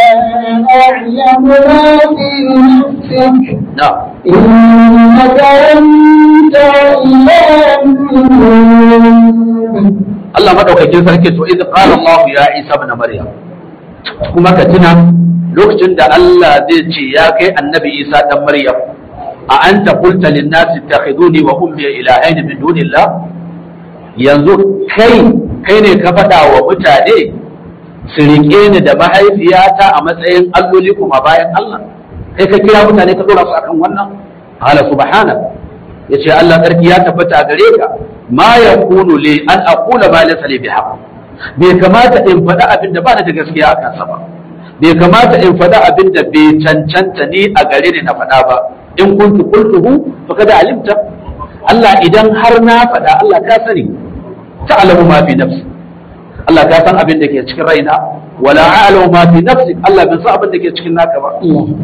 أعلم ما في نفسك na'am إنك أنت علام الغيوب Allah madaukakin sarki to idh qala Allah ya Isa ibn Maryam kuma ka tuna lokacin da Allah zai ce ya kai annabi Isa dan Maryam a anta qulta lin nasi ittakhiduni wa ummi ilahayn min dunillah yanzu kai kai ne ka faɗa wa mutane su riƙe ni da mahaifiyata a matsayin alloli kuma bayan Allah kai ka kira mutane ka dora su akan wannan qala subhana yace Allah tsarki ya tabbata gare ka ma yakunu li an aqula ma laysa li bihaq bai kamata in faɗa abin da ba ni da gaskiya a kansa ba bai kamata in faɗa abin da bai cancanta ni a gare ni na faɗa ba in kuntu qultuhu faqad alimta Allah idan har na faɗa Allah ka sani ta'lamu ma fi nafsi Allah ka san abin da ke cikin raina wala a'lamu ma fi nafsi Allah bai san abin da ke cikin naka ba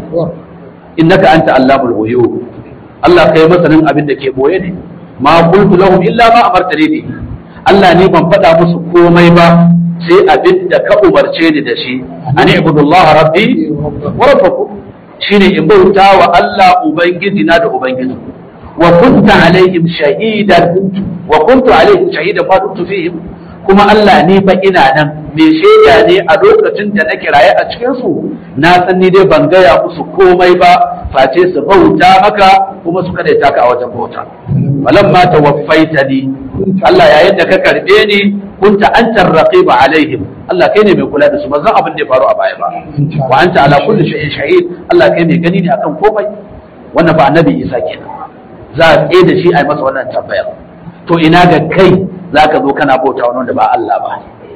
innaka anta allamul ghuyub Allah kai masanin abin da ke boye ne ma qultu lahum illa ma amartani bi Allah ne ban faɗa musu komai ba sai abin da ka umarce ni da shi an ibudullah rabbi wa rabbakum shine in bauta wa Allah ubangiji na da ubangiji wa kunta alaihim shahidan wa kuntu alaihim shahidan ma dumtu fihim kuma Allah ne fa ina nan me shaida ne a lokacin da na kiraye a cikin su na san ni dai ban gaya musu komai ba face su bauta maka kuma su kada ka a wajen bauta falamma tawaffaitani Allah yayin da ka karbe ni kunta antar raqiba alaihim Allah kai ne mai kula da su ba zan abin da ya faru a baya ba wa anta ala kulli shay'in shahid Allah kai mai gani ne akan komai wannan ba annabi Isa kenan za a tsaye da shi a yi masa wannan tambayar to ina ga kai za ka zo kana bauta wani wanda ba Allah ba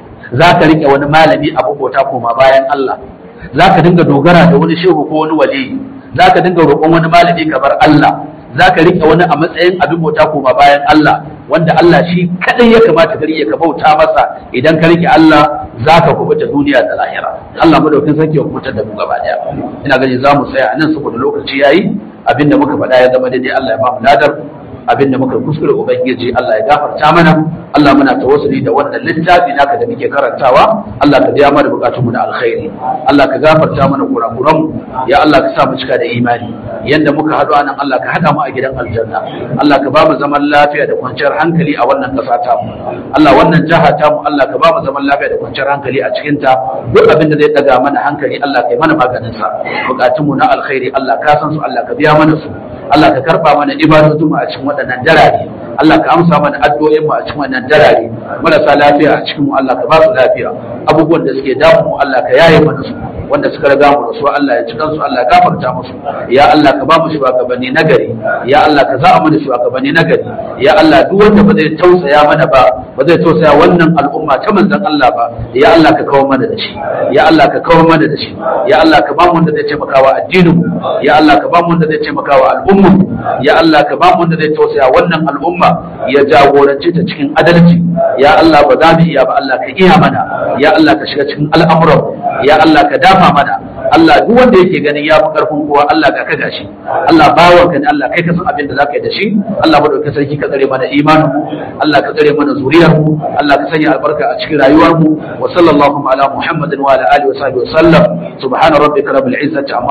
za ka riƙe wani malami abu bauta koma bayan Allah za ka dinga dogara da wani shehu ko wani wali za ka dinga roƙon wani malami kamar Allah za ka riƙe wani a matsayin abin bauta koma bayan Allah wanda Allah shi kadai ya kamata ka riƙe ka bauta masa idan ka riƙe Allah za ka kubuta duniya da lahira Allah madaukin sarki ya kubutar da mu gaba daya ina gani za mu tsaya a nan saboda lokaci yayi abinda muka faɗa ya zama daidai Allah ya ba mu ladar abinda muka kuskure ubangiji Allah ya gafarta mana Allah muna tawassuli da wannan littafi naka da muke karantawa Allah ka biya mana bukatunmu da alkhairi Allah ka gafarta mana kurakuran mu ya Allah ka sa mu cika da imani yanda muka haɗu anan Allah ka haɗa mu a gidan aljanna Allah ka ba mu zaman lafiya da kwanciyar hankali a wannan ƙasa ta mu Allah wannan jaha ta mu Allah ka ba mu zaman lafiya da kwanciyar hankali a cikin ta duk abin da zai daga mana hankali Allah ka yi mana maganin sa bukatunmu na alkhairi Allah ka san su Allah ka biya mana su Allah ka karba mana ibadatu mu a cikin waɗannan darare Allah ka amsa mana addu'o'in mu a cikin wannan darare marasa lafiya a cikin mu Allah ka ba su lafiya abubuwan da suke damu mu Allah ka yaye mana su wanda suka riga mu da su Allah ya cikan su Allah ya gafarta musu ya Allah ka ba mu shugabanni nagari ya Allah ka za'a mana shugabanni nagari ya Allah duk wanda ba zai tausaya mana ba ba zai tausaya wannan al'umma ta manzon Allah ba ya Allah ka kawo mana da shi ya Allah ka kawo mana da shi ya Allah ka ba mu wanda zai taimakawa addinin mu ya Allah ka ba mu wanda zai taimakawa al'umma ya Allah ka ba mu wanda zai tausaya wannan al'umma ya jagorance ta cikin adalci ya Allah ba za mu iya ba Allah ka iya mana ya Allah ka shiga cikin al'amuran ya Allah ka dafa mana Allah duk wanda yake ganin ya fi karfin kowa Allah ka kaga shi Allah bawan ka ne Allah kai ka san abin da zaka yi da shi Allah ba dauke sarki ka tsare mana imanin mu Allah ka tsare mana zuriyar mu Allah ka sanya albarka a cikin rayuwar mu wa sallallahu ala muhammadin wa ala alihi wa sahbihi wa sallam subhana rabbika rabbil izzati amma